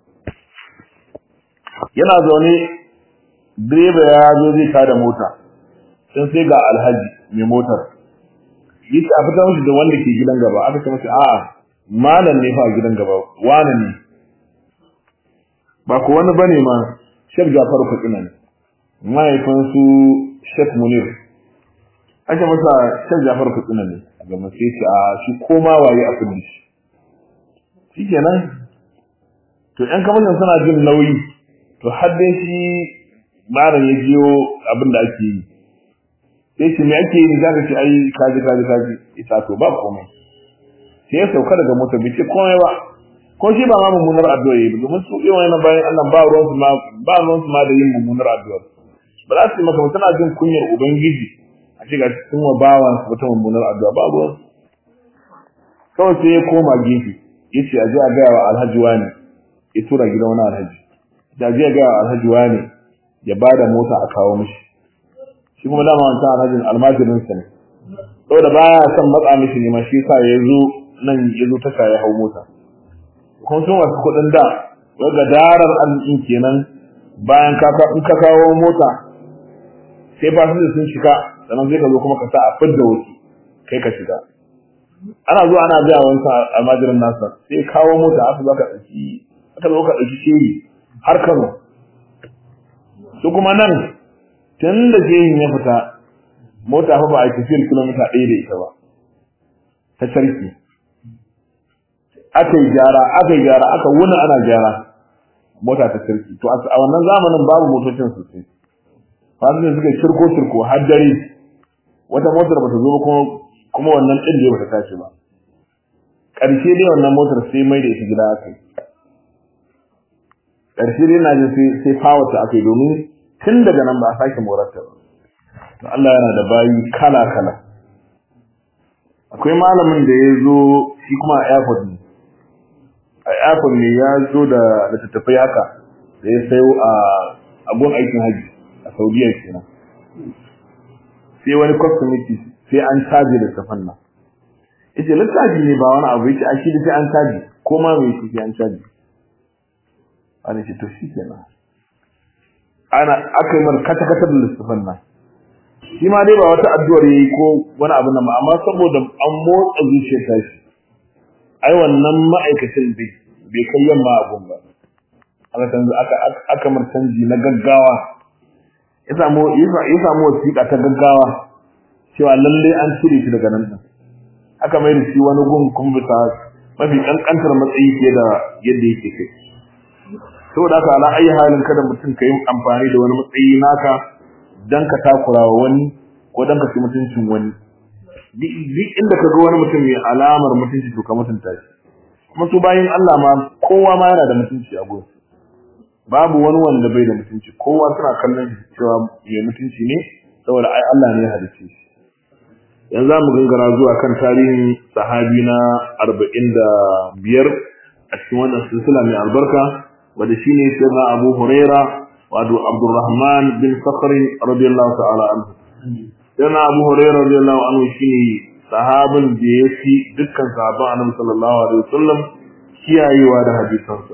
S1: yana zaune direba ya zo zai tada mota sun sai ga alhaji mai motar yace a fita mishi da wanda ke gidan gaba aka ce masa a'a malam ne fa a gidan gaba wani ne ba ko wani bane ma Sheikh Jafar Katsina ne mahaifin su Sheikh Munir aka masa Sheikh Jafar Katsina ne ga mace shi a shi koma waye a kudi shi shikenan to ƴan kamashin suna jin nauyi to har dai shi malam ya jiyo abin da ake yi sai shi me ake yi zaka ce ai kaji kaji kaji ita to ba komai sai ya sauka daga mota bai ce komai ba ko shi ba ma mummunar addu'a yi domin su yi wani bayan Allah ba ruwan su ma ba ruwan su ma da yin mummunar addu'a ba za su yi maka tana jin kunyar ubangiji a ce ga sun wa bawa su wata mummunar addu'a ba ruwan kawai sai ya koma gefe ya ce a je a gaya wa alhaji wani ya tura gidan wani alhaji da je a gaya wa alhaji wani ya ba da mota a kawo mishi shi kuma dama wancan alhajin almajirinsa ne saboda baya son matsa mishi ne ma shi yasa ya zo nan ya zo tasha ya hau mota kuma sun wasu kuɗin da wadda darar arzikin kenan bayan ka in ka kawo mota sai fasinja sun shiga sannan zai ka zo kuma ka sa a fidda wasu kai ka shiga ana zuwa ana biya wancan almajirin nasa sai kawo mota aka zo ka ɗauki aka zo ka ɗauki shehi har kano su kuma nan tun da shehin ya fita mota fa ba a tafiyar kilomita ɗaya da ita ba ta sarki aka yi gyara aka yi gyara aka wuni ana gyara mota ta sarki to a wannan zamanin babu motocin sosai fasinja suka shirko shirko har dare wata motar bata zo ba kuma kuma wannan ɗin da bata tashi ba ƙarshe dai wannan motar sai mai da ita gida aka yi ƙarshe dai na jin sai sai fawata aka yi domin tun daga nan ba a sake morarta ba to Allah yana da bayi kala kala akwai malamin da ya zo shi kuma a airport ne a airport ne ya zo da littattafai haka da ya sayo a agon aikin haji a saudiya kenan sai wani customity sai an caji littattafan nan yace littafi ne ba wani abu yace a shi sai an caji ko ma mai shi sai an caji ana ce to shi kenan ana aka yi mar kata kata da littattafan nan shi ma dai ba wata addu'ar yayi ko wani abu nan amma saboda an motsa zuciyar ta shi ai wannan ma'aikacin bai bai kai yamma abun ba aka canza aka aka mar canji na gaggawa ya samu ya samu wasiƙa ta gaggawa cewa lalle an cire shi daga nan din aka mai da shi wani gun kun bisa mafi kankantar matsayi fiye da yadda yake kai saboda haka ala ayi halin kada mutum ka yi amfani da wani matsayi naka dan ka takura wa wani ko dan ka ci mutuncin wani duk inda ka ga wani mutum mai alamar mutunci to ka mutunta shi kuma su bayin Allah ma kowa ma yana da mutunci a gurin babu wani wanda bai da mutunci kowa suna kallon shi cewa mai mutunci ne saboda ai Allah ne ya halice shi yanzu za mu gangara zuwa kan tarihin sahabi na arba'in da biyar a cikin wannan silsila mai albarka wanda shine sayyidina Abu Huraira wato Abdurrahman bin Sakhr radiyallahu ta'ala anhu sayyidina Abu Huraira radiyallahu anhu shine sahabin da ya fi dukkan sahabban Annabi sallallahu alaihi wasallam kiyayewa da hadisansa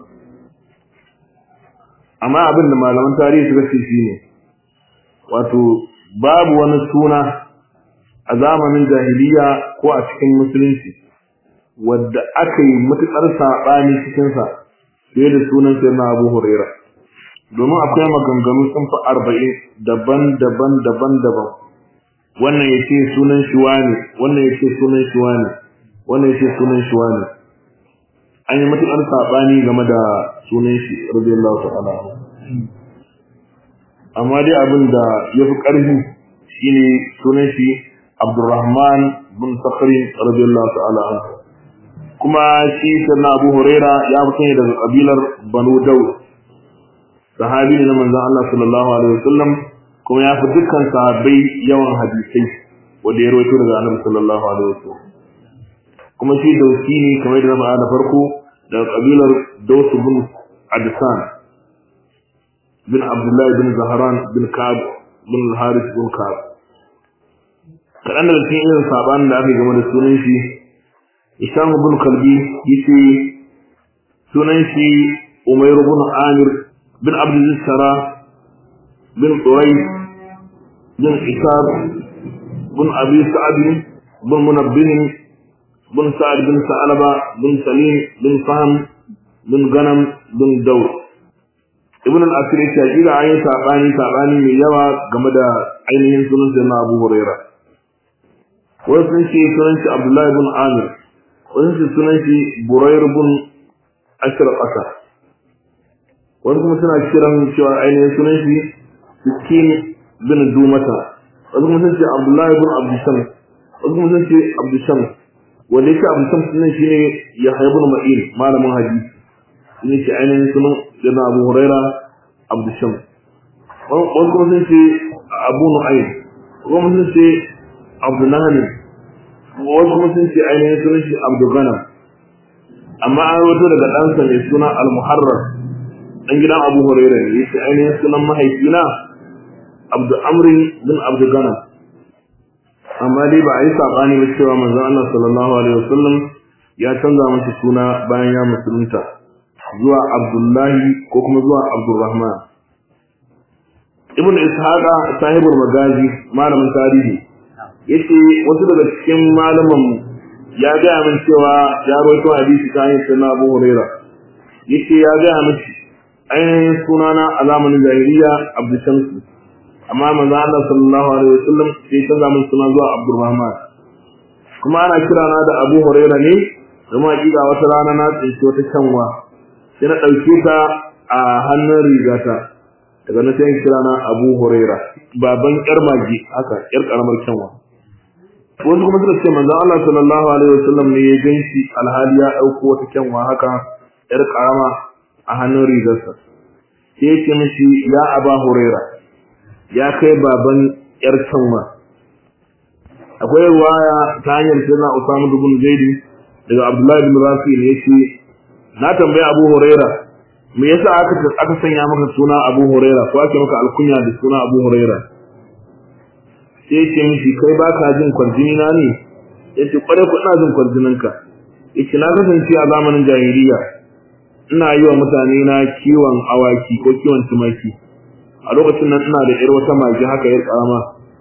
S1: amma abin da malaman tarihi suka ce shine wato babu wani suna a zamanin jahiliya ko a cikin musulunci wadda aka yi matuƙar saɓani cikinsa fiye da sunan sai na abu huraira domin akwai maganganu sun fi arba'in daban-daban daban-daban wannan ya ce sunan shi wane wannan ya ce sunan shi wane wannan ya ce sunan shi wane an yi matuƙar saɓani game da sunan shi radiyallahu ta'ala amma dai abin da ya fi ƙarfi shine sunan shi Abdurrahman bin Sakhri radiyallahu ta'ala anhu kuma shi sanna Abu Huraira ya fito ne daga kabilar Banu Dawud sahabi ne na manzon Allah sallallahu alaihi wasallam kuma ya fi dukkan sahabbai yawan hadisai wanda ya rawaito daga Annabi sallallahu alaihi wasallam kuma shi dauki ne kamar da na faɗa da farko daga kabilar Daws bin Adsan bin Abdullah bin Zahran bin Ka'ab bin Harith bin Ka'ab kaɗan daga cikin irin sabanin da aka game da sunan shi Isham ibn Kalbi yace sunan shi Umayr ibn Amir bin Abdul Shara bin Turay bin Isab bin Abi Sa'd bin Munabbih bin Sa'd bin Sa'laba bin Salim bin Fahm bin Ganam bin Dawud Ibn al-Asir ya ce kira ayin sabani sabani mai yawa game da ainihin sunan Sayyidina Abu Hurairah wani sun ce sunan shi Abdullahi bin Amir wani sun sunan shi Burair bin Ashir Qasa wani kuma suna kiran cewa ainihin sunan shi Sikin bin Dumata wani kuma sun ce Abdullahi bin Abdusham wani kuma sun ce Abdusham wanda yake Abdusham sunan shi ne Yahya bin Ma'in malamin hadisi ne shi ainihin sunan Jana Abu Huraira Abdusham wasu kuma sun ce abu nu'ayn kuma sun ce abdullahi wasu kuma sun ce ainihin sunan shi abdulganam amma an rawato daga ɗansa mai suna al-muharrar ɗan gidan abu huraira ne yace ainihin sunan mahaifina abdu amrin bin abdulganam amma dai ba a yi saɓani ba cewa manzon Allah sallallahu alaihi wasallam ya canza masa suna bayan ya musulunta zuwa abdullahi ko kuma zuwa abdurrahman ibn ishaqa sahibul magazi malamin tarihi yace wasu daga cikin malaman ya ga min cewa ya rawaito hadisi ta hanyar sunna Abu Huraira yace ya ga min ainihin sunana a zamanin jahiliya Abdul Shams amma manzo Allah sallallahu alaihi wasallam sai ta zamanin suna zuwa Abdurrahman kuma ana kira na da Abu Huraira ne kuma hakika wata rana na tsinci wata canwa sai na dauke ta a hannun rigata daga na sai kira na Abu Huraira baban yar magi haka yar karamar canwa wasu kuma suka ce manzon Allah sallallahu alaihi wasallam ne ya ganshi alhali ya dauko wata canwa haka yar karama a hannun rigarsa sai ya ce mishi ya Aba Huraira ya kai baban yar canwa akwai ruwaya ta hanyar sirna Usama ibn Zaid daga Abdullah ibn Rafi ne yace na tambaye Abu Huraira me yasa aka aka sanya maka suna Abu Huraira ko ake maka alkunya da suna Abu Huraira sai yake mishi kai baka jin kwarjini na ne yace kware ku ina jin kwarjinin ka yace na kasance a zamanin jahiliya ina yi wa mutane na kiwon awaki ko kiwon tumaki a lokacin nan ina da yar wata magi haka yar karama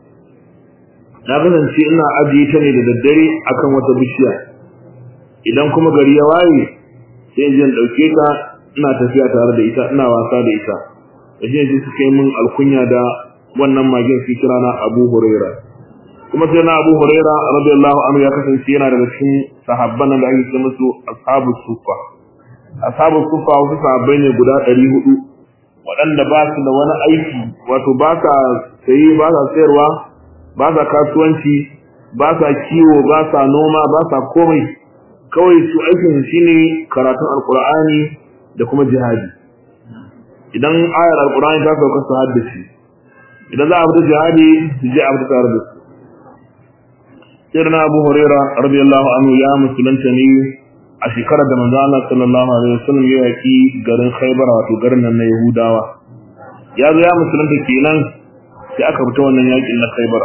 S1: na kasance ina ajiye ta ne da daddare akan wata bishiya idan kuma gari ya waye sai in je in dauke ta ina tafiya tare da ita ina wasa da ita da shi ne suka yi min alkunya da wannan magin su kira na Abu Huraira kuma sai na Abu Huraira radiyallahu anhu ya kasance yana daga cikin sahabban da ake ce musu ashabu sufa ashabu sufa wasu sahabbai ne guda 400 waɗanda ba su da wani aiki wato ba sa sayi ba sa sayarwa ba sa kasuwanci ba sa kiwo ba sa noma ba sa komai kawai su aikin shine karatun alkur'ani da kuma jihadi idan ayar alkur'ani ta sauka su haddace idan za a fita jihadi su je a fita tare da su sirna abu huraira radiyallahu anhu ya musulunta ne a shekarar da manzo Allah sallallahu alaihi wasallam ya yaki garin Khaybar wato garin nan na Yahudawa ya zo ya musulunta kenan sai aka fita wannan yakin na Khaybar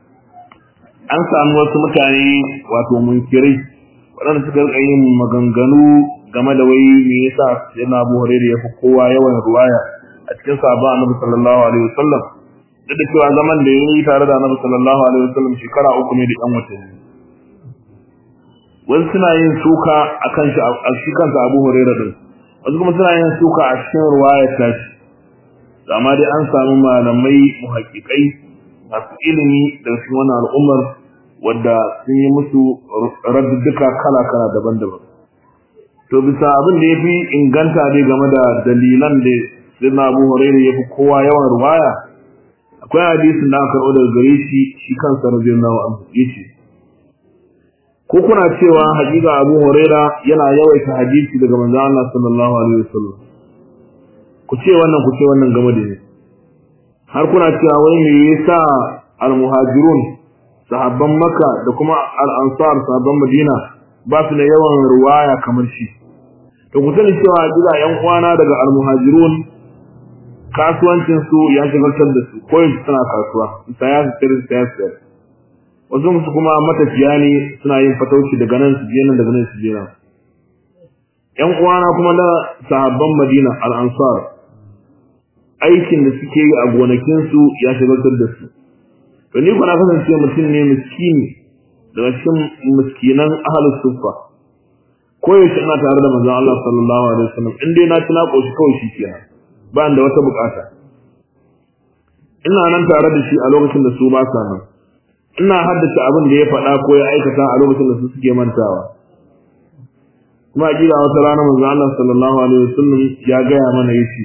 S1: an samu wasu mutane wato munkirai waɗanda suka rika yin maganganu game da wai me yasa yana Abu Hurairah ya fi kowa yawan ruwaya a cikin sahabban Annabi sallallahu alaihi wasallam duk da cewa zaman da yayi tare da Annabi sallallahu alaihi wasallam shekara uku ne da ɗan watanni wasu suna yin suka akan shi a shi kansa Abu Hurairah din wasu kuma suna yin suka a cikin ruwayar tashi amma dai an samu malamai muhaqqiqai masu ilimi daga cikin wannan al'ummar wadda sun yi musu radduka kala-kala daban-daban to bisa abin da ya fi inganta dai game da dalilan da sirna abu hurairu ya fi kowa yawan ruwaya akwai hadisin da aka karɓo daga gare shi shi kansa radiyallahu anhu yace ko kuna cewa hakika abu huraira yana yawaita hadisi daga manzo Allah sallallahu alaihi wasallam ku ce wannan ku ce wannan game da ni har kuna cewa wai me yasa al-muhajirun sahabban makka da kuma al-ansar sahabban madina ba su da yawan ruwaya kamar shi to ku sani cewa gida yan uwana daga al-muhajirun kasuwancin su ya shigaltar da su ko yanzu suna kasuwa saya su tsiri saya su tsiri wasu musu kuma matafiya ne suna yin fatauci daga nan su je nan daga nan su je nan yan uwana kuma da sahabban madina al-ansar aikin da suke yi a gonakinsu ya shigaltar da su to ni kuna kasance mutum ne miskini daga cikin miskinan ahlus sufa ko yaushe ina tare da manzon Allah sallallahu alaihi wasallam in dai na ci na koshi kawai shi kenan ba da wata bukata ina nan tare da shi a lokacin da su ba sa nan ina haddace abin da ya faɗa ko ya aikata a lokacin da su suke mantawa kuma kila wata rana manzon Allah sallallahu alaihi wasallam ya gaya mana yace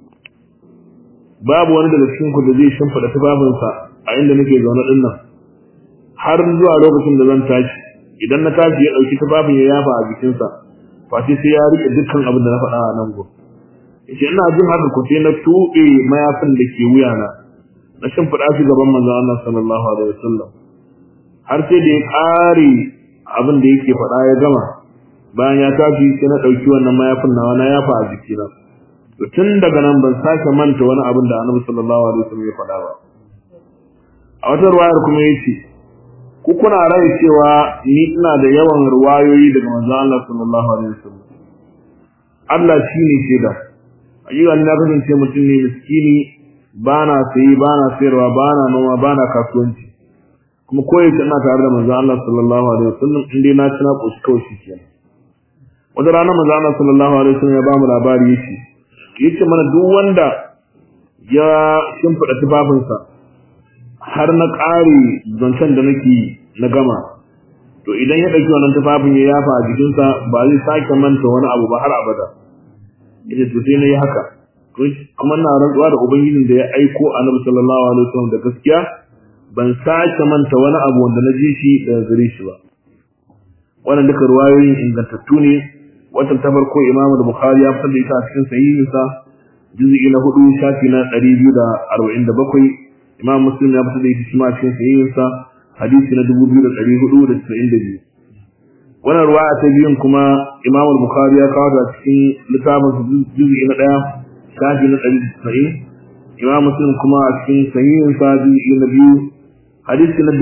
S1: babu wani daga cikin ku da zai shimfida tufafinsa a inda nake zaune din nan har zuwa lokacin da zan tashi idan na tashi ya dauki tufafin ya yafa a jikinsa face sai ya rike dukkan abin da na faɗa a nan gurin yace ina jin haka ko sai na tuɓe mayafin da ke wuyana na shimfiɗa shi gaban manzon Allah sallallahu alaihi wasallam har sai da ya ƙare abin da yake faɗa ya gama bayan ya tashi sai na ɗauki wannan mayafin nawa na yafa a jikina to tun daga nan ban sake manta wani abin da annabi sallallahu alaihi wasallam ya faɗa ba a wata ruwayar kuma yace ku kuna rai cewa ni ina da yawan ruwayoyi daga manzon Allah sallallahu alaihi wasallam Allah shine shaida ayyuka na kasance mutum ne miskini bana sayi bana sayarwa bana noma bana kasuwanci kuma koyaushe ina tare da manzon Allah sallallahu alaihi wasallam in dai na tuna koshi kawai shi kenan wata rana manzon Allah sallallahu alaihi wasallam ya ba mu labari yace yace mana duk wanda ya shimfida tufafinsa har na ƙare zancen da nake na gama to idan ya ɗauki wannan tufafin ya yafa a jikinsa ba zai sake manta wani abu ba har abada yace to sai na yi haka kuma na rantsuwa da ubangijin da ya aiko annabi sallallahu alaihi wasallam da gaskiya ban sake manta wani abu wanda na ji shi daga gare shi ba wannan duka ruwayoyin ingantattu ne watan ta farko Imam Bukhari ya fitar da ita a cikin sahihinsa juz'i na hudu shafi na 247 Imam Muslim ya fitar da ita shi ma cikin sahihinsa hadisi na 2492 wannan ruwaya ta biyun kuma Imam Bukhari ya kawo ta cikin littafin juz'i na 1 shafi na 190 Imam Muslim kuma a cikin sahihinsa juz'i na biyu hadisi na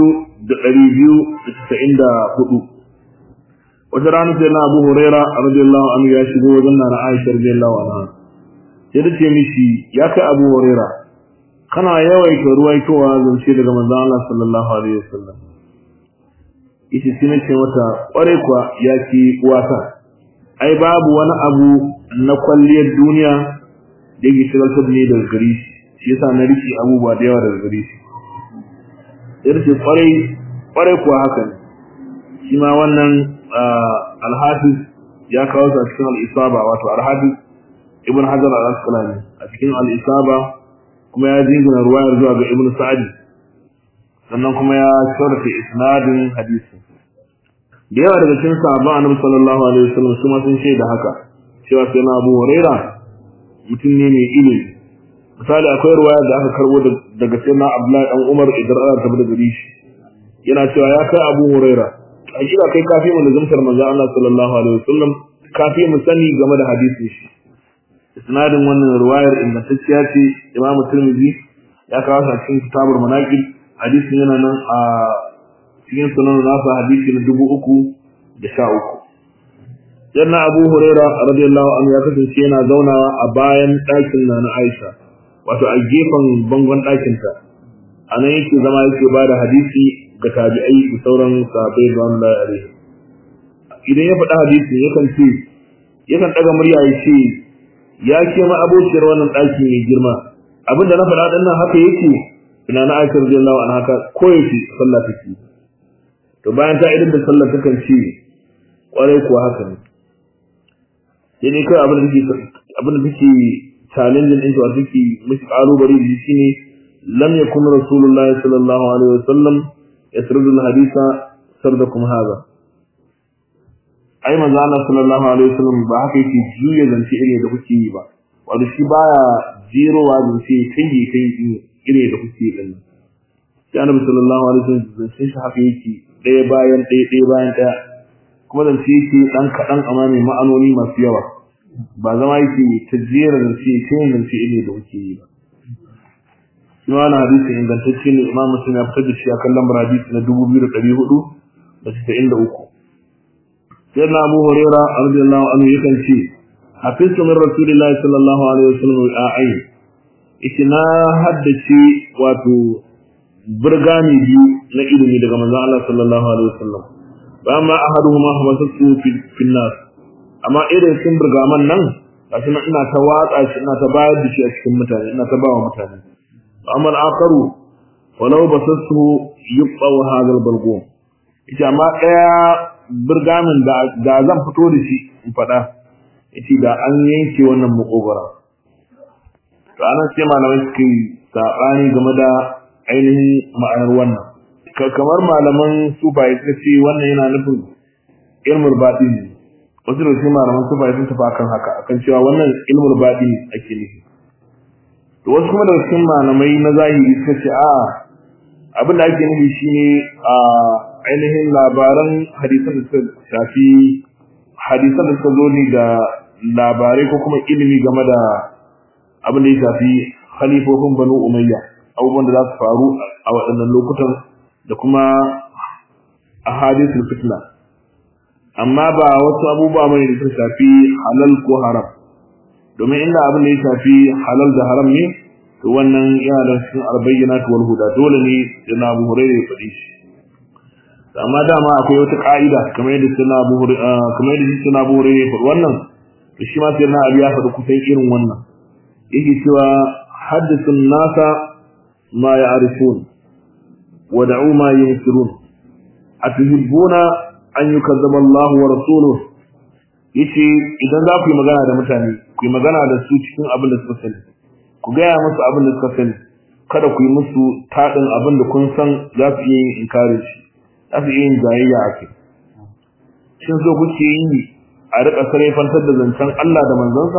S1: 2294 wata rana sai na Abu Huraira radiyallahu anhu ya shigo wajen na Aisha radiyallahu anha sai ta ce mishi ya kai Abu Huraira kana yawaita ruwaitowa zance daga manzon Allah sallallahu alaihi wasallam yace sai na ce mata kware kuwa ya ki uwata ai babu wani abu na kwalliyar duniya da yake shigaltar ne daga gare shi shi yasa na riki abubuwa da yawa daga gare shi sai ce kware kware kuwa haka ne shi ma wannan alhafiz ya kawo su a cikin al'isaba wato alhafiz ibn hajar al-asqalani a cikin al'isaba kuma ya jingina ruwayar zuwa ga ibn sa'adi sannan kuma ya shawarta isnadin hadisi da yawa daga cikin sahabban annabi sallallahu alaihi wasallam su ma sun shaida haka cewa sai na Abu Huraira mutum ne mai ilimi misali akwai ruwaya da aka karbo daga sayyidina Abdullahi dan Umar idan Allah ta bada gari shi yana cewa ya kai Abu Huraira hakika kai kafi mu lazumtar manzon Allah sallallahu alaihi wasallam kafi mu sani game da hadisin shi isnadin wannan riwayar ingantacciya ce Imam Tirmidhi ya kawo sa cikin kitabul manaqib hadisin yana nan a cikin sunan nasa hadisi na dubu uku da sha uku Janna Abu Huraira radiyallahu anhu ya kasance yana zaunawa a bayan ɗakin na na Aisha wato a gefen bangon ɗakinta a nan yake zama yake ba da hadisi ga tabi'ai da sauran sahabbai da wanda ya are idan ya faɗa hadisi yakan ce yakan ɗaga murya ya ce ya ke ma abokiyar wannan ɗaki mai girma abin da na faɗa ɗin nan haka yake ina na aisha radiyallahu anha haka koyaushe sallah take to bayan ta idan da sallah takan ce kwarai kuwa haka ne sai ne kai abin da take abin da take challenging din to take mishi ƙalubale da shi ne lam yakun rasulullahi sallallahu alaihi wasallam yasrudu al-hadisa sardakum hadha ai manzo Allah sallallahu alaihi wasallam ba haka yake juya zance ire da kuke yi ba wato shi baya jerowa zance kai kai ire da kuke yi din sai annabi sallallahu alaihi wasallam zance shi haka yake ɗaya bayan ɗaya ɗaya bayan ɗaya kuma zance yake dan kaɗan amma mai ma'anoni masu yawa ba zama yake ta jera zance kai zance ire da kuke yi ba shi wannan hadisi ingantacce ne imam muslim ya fitar da shi a kan lambar hadisi na dubu biyu da ɗari hudu da casa'in da uku sai na abu huraira radiyallahu anhu yakan ce hafiztu min rasulillahi sallallahu alaihi wasallam a'ai ishi na haddace wato burgami biyu na ilimi daga manzon Allah sallallahu alaihi wasallam ba ma ahaduhuma hamasatu fil nas amma irin sun burgaman nan gashi nan ina ta watsa shi ina ta bayar da shi a cikin mutane ina ta bawa mutane amma al-akharu walau basassu yubqa hadha al-balgum ita amma daya burgamin da da zan fito da shi in fada yace da an yanke wannan makogara to anan sai malamai suke sabani game da ainihin ma'anar wannan kamar malaman sufaye suka ce wannan yana nufin ilmul batin wasu da su malaman sufa sun tafi akan haka akan cewa wannan ilmul baɗi ake nufi to wasu kuma daga cikin malamai na zahiri suka ce a abin da ake nufi shine a ainihin labaran hadisan da suka shafi hadisan da suka zo ne da labarai ko kuma ilimi game da abin da ya shafi khalifofin banu umayya abubuwan da za su faru a waɗannan lokutan da kuma ahadithul fitna amma ba wasu abubuwa bane da suka shafi halal ko haram domin inda abin da ya shafi halal da haram ne to wannan yana da cikin albayyinat wal huda dole ne da na Abu Hurairah ya faɗi shi amma dama akwai wata ka'ida kamar yadda sunna Abu Hurairah kamar yadda sunna Abu Hurairah ya faɗi wannan to shi ma sai na Abi ya faɗi kusan irin wannan yake cewa haddathun nasa ma ya'rifun wa da'u ma yunsirun atuhibbuna an yukazzaba Allah wa rasuluhu yace idan za ku yi magana da mutane ku yi magana da su cikin abin da suka sani ku gaya musu abin da suka sani kada ku yi musu taɗin abin da kun san za su iya yin inkari shi za su iya yin jayayya a kai shin so kuke yi a riƙa sarrafantar da zancen Allah da manzansa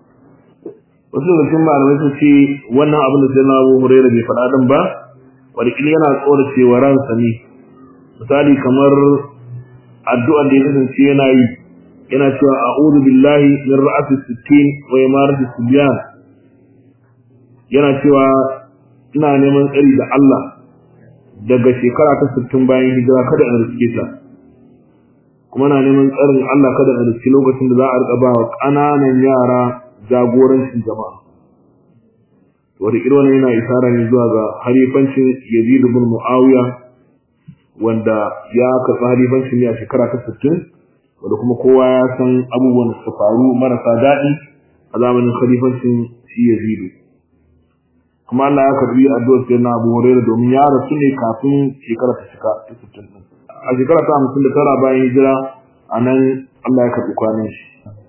S1: wasu daga cikin malamai sun ce wannan abin da sai na Abu Hurairah bai faɗa din ba wani yana tsora cewa ransa ne misali kamar addu'ar da ya kasance yana yi yana cewa a'udhu billahi min ra'ati sittin wa imarati sibyan yana cewa ina neman tsari da Allah daga shekara ta 60 bayan hijira kada in riske ta kuma na neman tsarin Allah kada in riske lokacin da za a rika ba wa ƙananan yara jagorancin jama'a wata kirwa yana isara ne zuwa ga halifancin Yazid ibn Muawiya wanda ya karɓi halifancin ne a shekara ta 60 wanda kuma kowa ya san abubuwan da suka faru marasa daɗi a zamanin khalifancin shi Yazidu kuma Allah ya karbi addu'ar sai na Abu Hurairah domin ya rasu ne kafin shekara ta cika ta 60 din a shekara ta 59 bayan hijira anan Allah ya karbi kwanan shi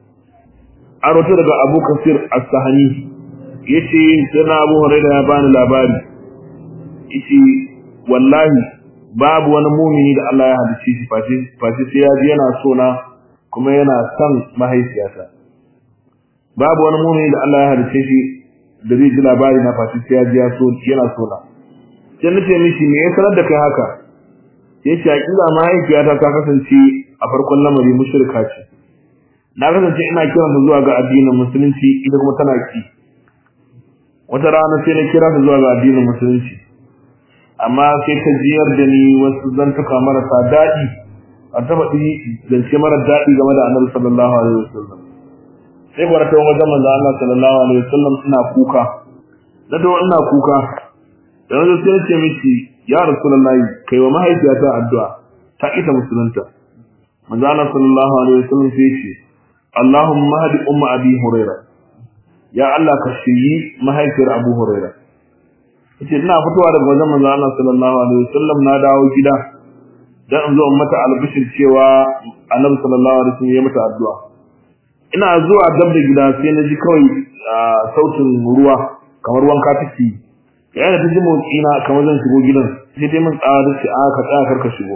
S1: an rawaito daga Abu Kasir As-Sahani yace sai na Abu Hurairah ya bani labari yace wallahi babu wani mumini da Allah ya halicce shi face sai ya ji yana so na kuma yana son mahaifiyata babu wani mumini da Allah ya halicce shi da zai ji labari na face sai ya ji ya so yana so na sai nace mishi me ya sanar da kai haka yace hakika mahaifiyata ta kasance a farkon lamari mushrika ce na kasance ina kiranta zuwa ga addinin musulunci ita kuma tana ki wata rana sai na kira ta zuwa ga addinin musulunci amma sai ta jiyar da ni wasu zantuka marasa daɗi a ta faɗi zance mara daɗi game da annabi sallallahu alaihi wasallam sai gwara ta wajen manzo Allah sallallahu alaihi wasallam ina kuka da to ina kuka da yanzu sai ce miki ya rasulullahi kai wa mahaifiyata addu'a ta ita musulunta manzo Allah sallallahu alaihi wasallam sai ce Allahumma hadi umma abi hurairah ya Allah ka shiri mahaifiyar abu hurairah yace ina fitowa daga wajen manzo Allah sallallahu alaihi wasallam na dawo gida dan in zo in mata albishir cewa Annabi sallallahu alaihi wasallam ya mata addu'a ina zuwa dab da gida sai na ji kawai sautin ruwa kamar wanka take yayin da ta ji motsi na kamar zan shigo gidan sai dai mun tsawa da a ka tsaya karka shigo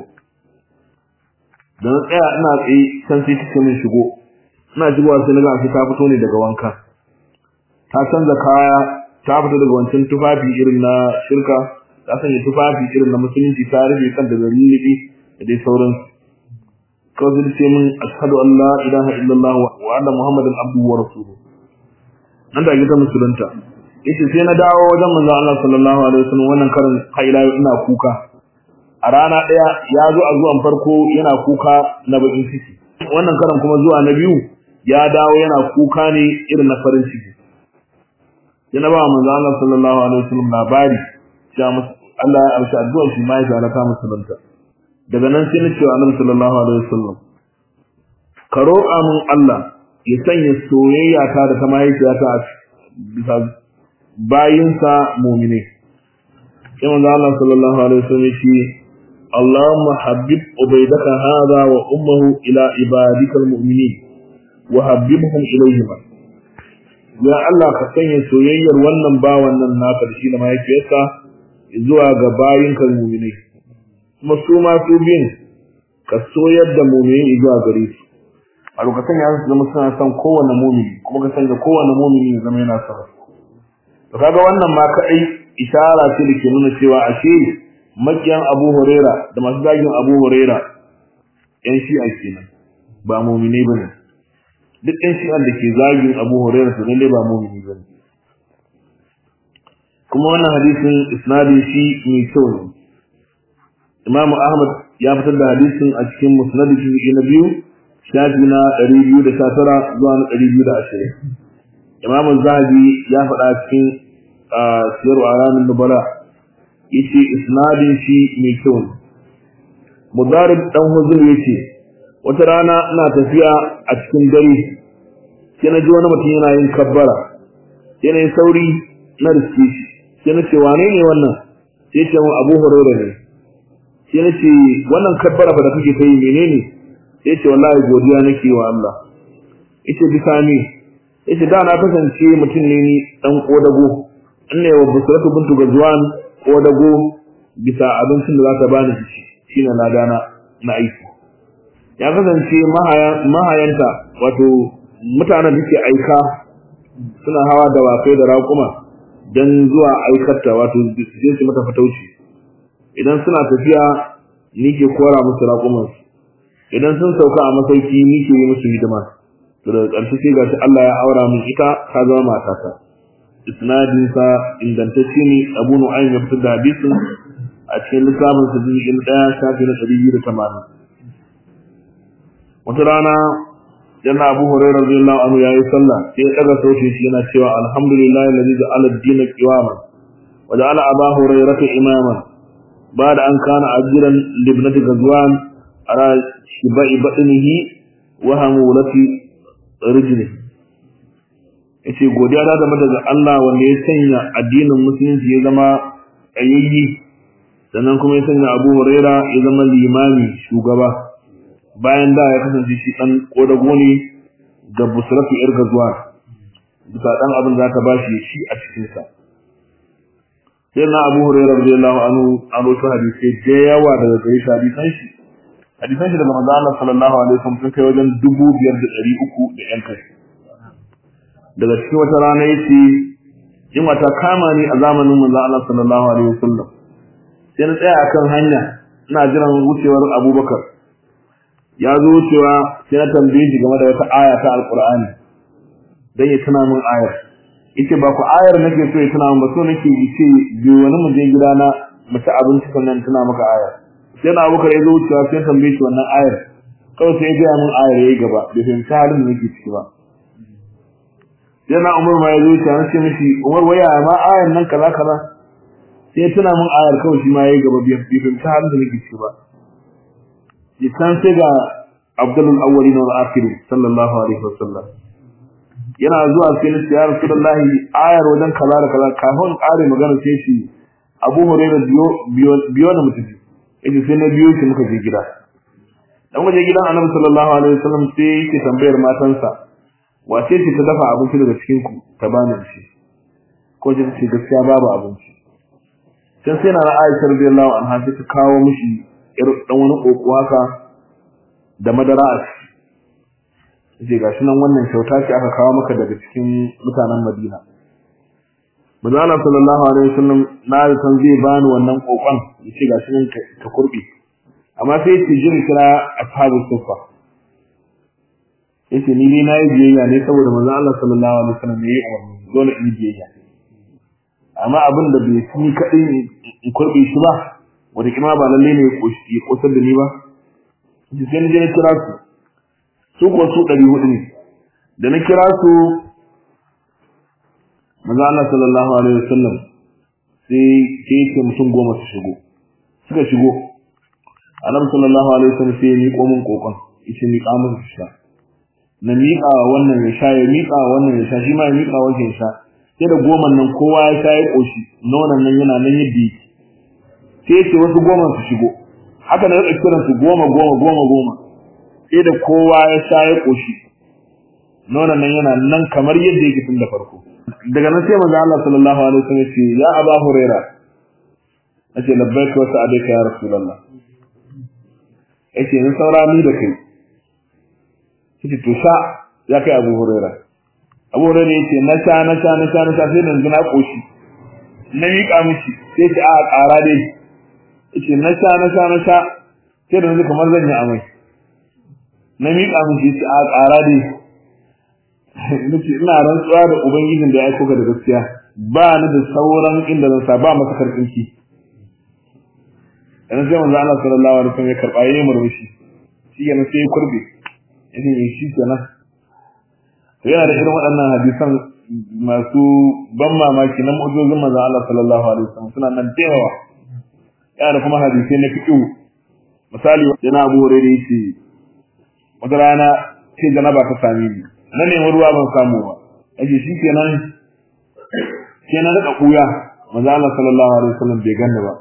S1: da na tsaya ina tsaye can sai take min shigo ina shigowa sai na ga ta fito ne daga wanka ta canza kaya ta fita daga wancan tufafi irin na shirka ta sanya tufafi irin na musulunci ta rufe kan da zalilibi da dai sauran kawai zai ce min ashhadu an la ilaha illallah wa anna muhammadan abduhu wa rasuluhu nan da ta musulunta yace sai na dawo wajen manzo Allah sallallahu alaihi wasallam wannan karin haila ina kuka a rana daya ya zo a zuwan farko yana kuka na bakin ciki wannan karin kuma zuwa na biyu ya dawo yana kuka ne irin na farin ciki sai na ba manzo Allah sallallahu alaihi wasallam labari cewa Allah ya amsa addu'ar shi mai ga ta musulunta daga nan sai na ce wa Annabi sallallahu alaihi wasallam ka roƙa min Allah ya sanya soyayya ta da ta mahaifiyata a bisa bayinsa mu'mine sai manzo Allah sallallahu alaihi wasallam shi اللهم حبب عبيدك هذا وأمه إلى عبادك المؤمنين وحببهم إليهما ya Allah ka sanya soyayyar wannan bawan nan naka da shi da mahaifiyarsa zuwa ga bayinka mu'minai kuma su ma su bin ka soyar da mu'minai zuwa gare su a lokacin ya zama suna son kowane mumini kuma ka sanya kowane mumini ya zama yana son to kaga wannan ma kadai ishara ce da ke nuna cewa ashe makiyan Abu Huraira da masu zagin Abu Huraira yan shi'a kenan ba mumini bane duk yan shi'an da ke zagin Abu Huraira to lalle ba mumini bane kuma wannan hadisin isnadin shi mai kyau ne Imam Ahmad ya fitar da hadisin a cikin musnadin shi na biyu shafi na 219 zuwa na 220 Imam Zahabi ya faɗa cikin siyar alamin nubala yace isnadin shi mai kyau ne Mudarib dan Huzur yace wata rana ina tafiya a cikin dare sai na ji wani mutum yana yin kabbara sai na yi sauri na riske shi sai na ce wane ne wannan sai ce mun Abu Hurairah ne sai na ce wannan kabbara fa da kake ta yi menene sai ce wallahi godiya nake wa Allah yace bisa ni yace da na kasance mutum ne ni dan kodago inna wa busratu bintu gazwan kodago bisa abincin da za ta bani shi shine ladana na aiki ya kasance mahayanta wato mutanen da ke aika suna hawa da wakai da raƙuma don zuwa aikarta wato su je su mata fatauci idan suna tafiya ni ke kora musu raƙumansu idan sun sauka a masauki ni ke yi musu hidima to daga ƙarshe sai gashi Allah ya aura min ita ta zama matata isnadin sa ingantacce ne Abu Nu'aym ya fitar da hadisin a cikin littafin sa jin ɗaya shafi na ɗari biyu da tamanin wata rana yana Abu Hurairah radiyallahu anhu yayi sallah sai ya daga sautin shi yana cewa alhamdulillahi alladhi ja'ala ad-din qiwaman wa ja'ala Abu Hurairah imaman ba'da an kana ajiran libnati gazwan ara shibai batnihi wa hamulati rijlihi yace godiya da zama daga Allah wanda ya sanya addinin musulunci ya zama ayyayi sannan kuma ya sanya Abu Hurairah ya zama limami shugaba bayan da ya kasance shi dan kodago ne ga busratu yar gazuwa bisa dan abin da ta bashi shi a cikin sa sai na Abu Hurairah radiyallahu anhu an rawaito hadisi da yawa daga gare shi hadisan shi hadisan shi daga manzo Allah sallallahu alaihi wasallam sun kai wajen 2300 da yan kai daga cikin wata rana yace in wata kama ni a zamanin manzo Allah sallallahu alaihi wasallam sai na tsaya akan hanya ina jiran wucewar Abubakar ya zo cewa sai na tambaye shi game da wata aya ta alqur'ani dan ya tuna min ayar yace ba ku ayar nake so ya tuna min ba so nake yi ce biyo wani mu je gidana mu ci abinci sannan tuna maka ayar sai na abubakar ya zo cewa sai tambaye shi wannan ayar kawai sai ya ga min ayar yayi gaba bai fahimci halin da nake ciki ba sai na umar ma ya zo cewa nace mishi umar waya ma ayar nan kaza kaza sai ya tuna min ayar kawai shi ma yayi gaba bai fahimci halin da nake ciki ba kan sai ga Abdul Awwalin wal Akhirin sallallahu alaihi wasallam yana zuwa sai na ya Rasulullah ayar wajen kaza da kaza kafin ƙare magana sai shi Abu Hurairah biyo biyo na mutum yace sai na biyo shi muka je gida dan waje gidan Annabi sallallahu alaihi wasallam sai yake tambayar matansa wace ce ta dafa abinci daga cikin ku ta bani shi ko ce ce gaskiya babu abinci sai sai na Aisha radiyallahu anha ta kawo mishi ir dan wani koko haka da madara a ciki je gashi nan wannan kyauta ce aka kawo maka daga cikin mutanen Madina Manzo Allah sallallahu alaihi wasallam na da san zai bani wannan kokon yace gashi nan ka kurbi amma sai yace jin kira ashabu sufa yace ni ne nayi biyayya ne saboda manzo Allah sallallahu alaihi wasallam yayi umarni dole in biyayya amma abin da bai fi kadai in kurbe shi ba wanda kuma ba lalle ne ya kosar da ni ba ji sai je na kira su su kuwa su ɗari hudu ne da na kira su maza Allah sallallahu alaihi wasallam sai sai yake mutum goma su shigo suka shigo annabi sallallahu alaihi wasallam sai ya miƙo min kokon yace miƙa min su sha na miƙa wannan ya sha ya miƙa wannan ya sha shi ma ya miƙa wancan ya sha sai da goma nan kowa ya sha ya ƙoshi nonon nan yana nan yadda yake sai ce wasu goma su shigo haka na rika kiran su goma goma goma goma sai da kowa ya sha ya koshi nonon nan yana nan kamar yadda yake tun da farko daga nan sai manzo Allah sallallahu alaihi wasallam ce ya Aba Huraira nace labbaika wa sa'adaka ya Rasulullah yace ni saura ni da kai yace to sha ya kai Abu Hurairah Abu Hurairah yace na sha na sha na sha na sha sai nan na koshi na miƙa mishi sai ce a ƙara dai yace na sha na sha na sha sai da yanzu kamar zan yi amai na miƙa mishi yace a ƙara dai nace ina rantsuwa da ubangijin da ya aiko ka da gaskiya ba ni da sauran inda zan sa ba masa karfinki dan sai manzo Allah sallallahu alaihi wasallam ya karba yayin murmushi shi ne sai ya kurbe yace shi kenan yana da irin waɗannan hadisan masu ban mamaki na mu'jizin manzo Allah sallallahu alaihi wasallam suna nan da yawa yana da kuma hadisai na fiqh misali yana Abu Hurairah yace wata rana sai janaba ta same ni na nemi ruwa ban samu ba yace shikenan sai na rika kuya manzo Allah sallallahu alaihi wasallam bai ganni ba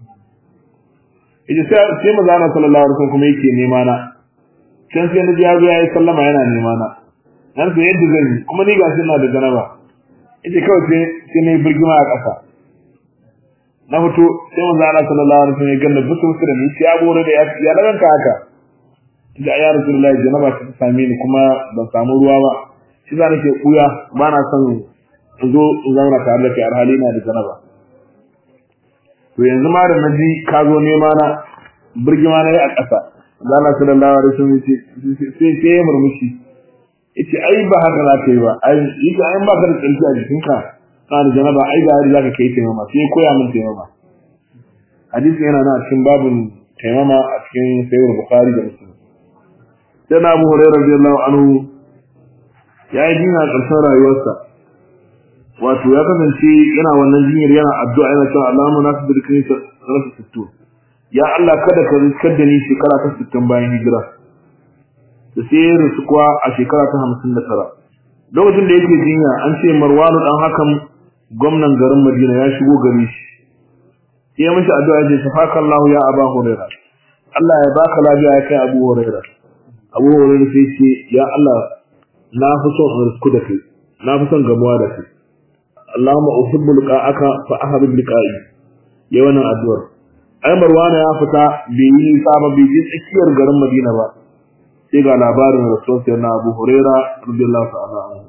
S1: yace sai sai manzo Allah sallallahu alaihi wasallam kuma yake nema na can sai na ji ya zo yayi sallama yana nema na dan sai yadda zan yi kuma ni gashi ina da janaba yace kawai sai sai na yi birgima a ƙasa na fito sai manzo Allah sallallahu alaihi wasallam ya ganni busu busu da ni sai ya bore da ya ranka haka da ya rasulullahi janaba ta same ni kuma ban samu ruwa ba shi za nake kuya ba na son in zo in zauna tare da kai alhali na da janaba to yanzu ma da naji ka zo nema na birgima na yi a ƙasa da Allah sallallahu alaihi wasallam sai sai ya murmushi yace ai ba haka za ka yi ba ai yake ai ba ka da tsinci a jikinka kana da janaba ai ga hari zaka kai taimama sai koya min taimama hadisi yana nan a cikin babin taimama a cikin sayyid bukhari da muslim sai na Abu Hurairah radiyallahu anhu ya yi jinya ƙarshen rayuwarsa wato ya kasance yana wannan jinyar yana addu'a yana cewa Allahumma nasu dirkini sanata sittu ya Allah kada ka riskar da ni shekara ta sittin bayan hijira da sai ya rasu kuwa a shekara ta hamsin da tara lokacin da yake jinya an ce Marwanu dan hakan gwamnan garin Madina ya shigo gari shi sai ya mishi addu'a ya ce shafakallahu ya Aba Hurairah Allah ya baka lafiya ya kai Abu Hurairah Abu Hurairah sai ce ya Allah na fi son in risku da kai na fi son gamuwa da kai Allahumma uhibbu liqa'aka fa ahbib liqa'i ya wannan addu'ar ai Marwana ya fita bai yi nisa ba bai je tsakiyar garin Madina ba sai ga labarin Rasul sayyidina Abu Huraira radiyallahu ta'ala anhu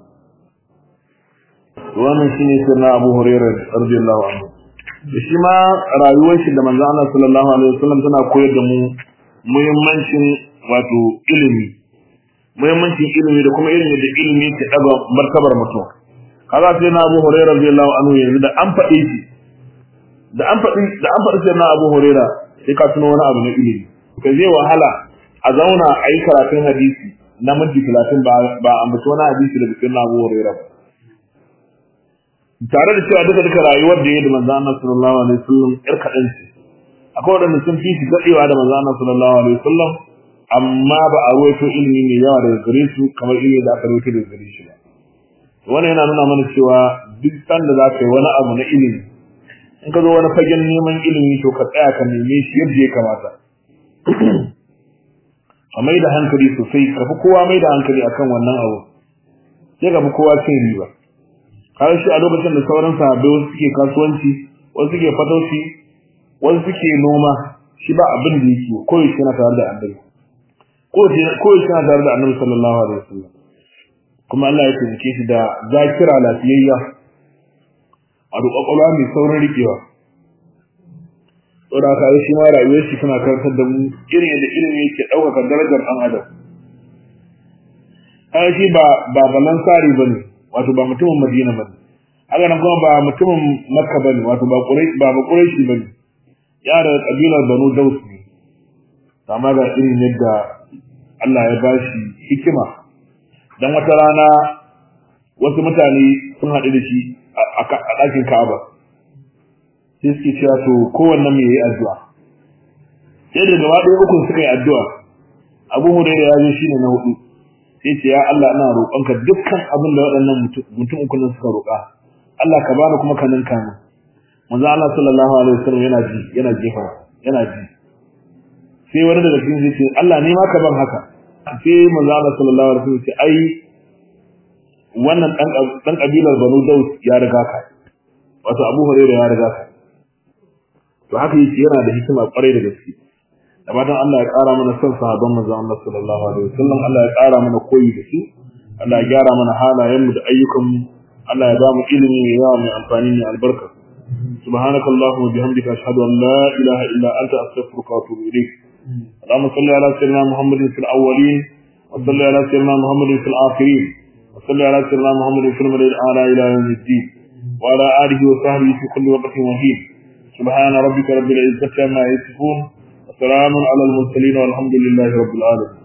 S1: wannan shine sayyidina Abu Huraira radiyallahu anhu shi ma rayuwar shi da manzo Allah sallallahu alaihi wasallam tana koyar da mu muhimmancin wato ilimi muhimmancin ilimi da kuma irin yadda ilimi ke daga martabar mutum kaza sai na Abu Hurairah radiyallahu anhu yanzu da an faɗi shi da an faɗi da an faɗi sai na Abu Hurairah sai ka tuno wani abu na ilimi ka zai wahala a zauna a yi karatun hadisi na minti talatin ba ba ambaci wani hadisi da bikin Abu Hurairah ba tare da cewa duka duka rayuwar da ya da manzo Allah sallallahu alaihi wasallam yar kaɗan ce akwai waɗanda sun fi shi daɗewa da manzo Allah sallallahu alaihi wasallam amma ba a ruwaito ilimi mai yawa daga gare su kamar ilimi da aka ruwaito daga gare shi ba wannan yana nuna mana cewa duk sanda za ka yi wani abu na ilimi in ka zo wani fagen neman ilimi to ka tsaya ka neme shi yadda ya kamata a mai da hankali sosai ka fi kowa mai da hankali akan wannan abu sai ka fi kowa cin riba har shi a lokacin da sauran sahabbai wasu suke kasuwanci wasu suke fatauci wasu suke noma shi ba abin da yake koyaushe yana tare da annabi koyaushe yana tare da annabi sallallahu alaihi wasallam kuma Allah ya taimake shi da zakira lafiyayya a kwakwalwa mai saurin rikewa saboda haka shi ma rayuwar shi tana karantar da mu irin yadda ilimi yake ɗaukaka darajar ɗan adam ai shi ba ba balan sari bane wato ba mutumin Madina bane haka nan kuma ba mutumin Makka bane wato ba Quraysh ba ba Qurayshi bane ya da kabilar Banu Daus ne amma ga irin yadda Allah ya bashi hikima dan wata rana wasu mutane sun haɗu da shi a ɗakin Ka'aba sai suke cewa to kowanne mai yi addu'a sai da gaba ɗaya uku suka yi addu'a Abu Hurairah ya zo shine na hudu sai ce ya Allah ina roƙonka dukkan abin da waɗannan mutum uku nan suka roƙa Allah ka bani kuma ka ninka min manzo Allah sallallahu alaihi wasallam yana ji yana jefa yana ji sai wani daga cikin zai ce Allah ne ma ka ban haka sai manzo Allah sallallahu alaihi wasallam ce ai wannan dan dan kabilar Banu Daus ya riga ka wato Abu Hurairah ya riga ka to haka yake yana da hikima kwarai da gaske da fatan Allah ya ƙara mana son sahabban manzon Allah sallallahu alaihi wasallam Allah ya ƙara mana koyi da su Allah ya gyara mana halayen mu da ayyukan mu Allah ya ba mu ilimi mai yawa mai amfani mai albarka سبحانك اللهم وبحمدك أشهد أن لا إله إلا أنت أستغفرك وأتوب إليك اللهم صل على سيدنا محمد في الأولين وصل على سيدنا محمد في الآخرين وصل على سيدنا محمد في المدى الأعلى إلى يوم الدين وعلى آله وصحبه في كل وقت وحين سبحان ربك رب العزة عما يصفون وسلام على المرسلين والحمد لله رب العالمين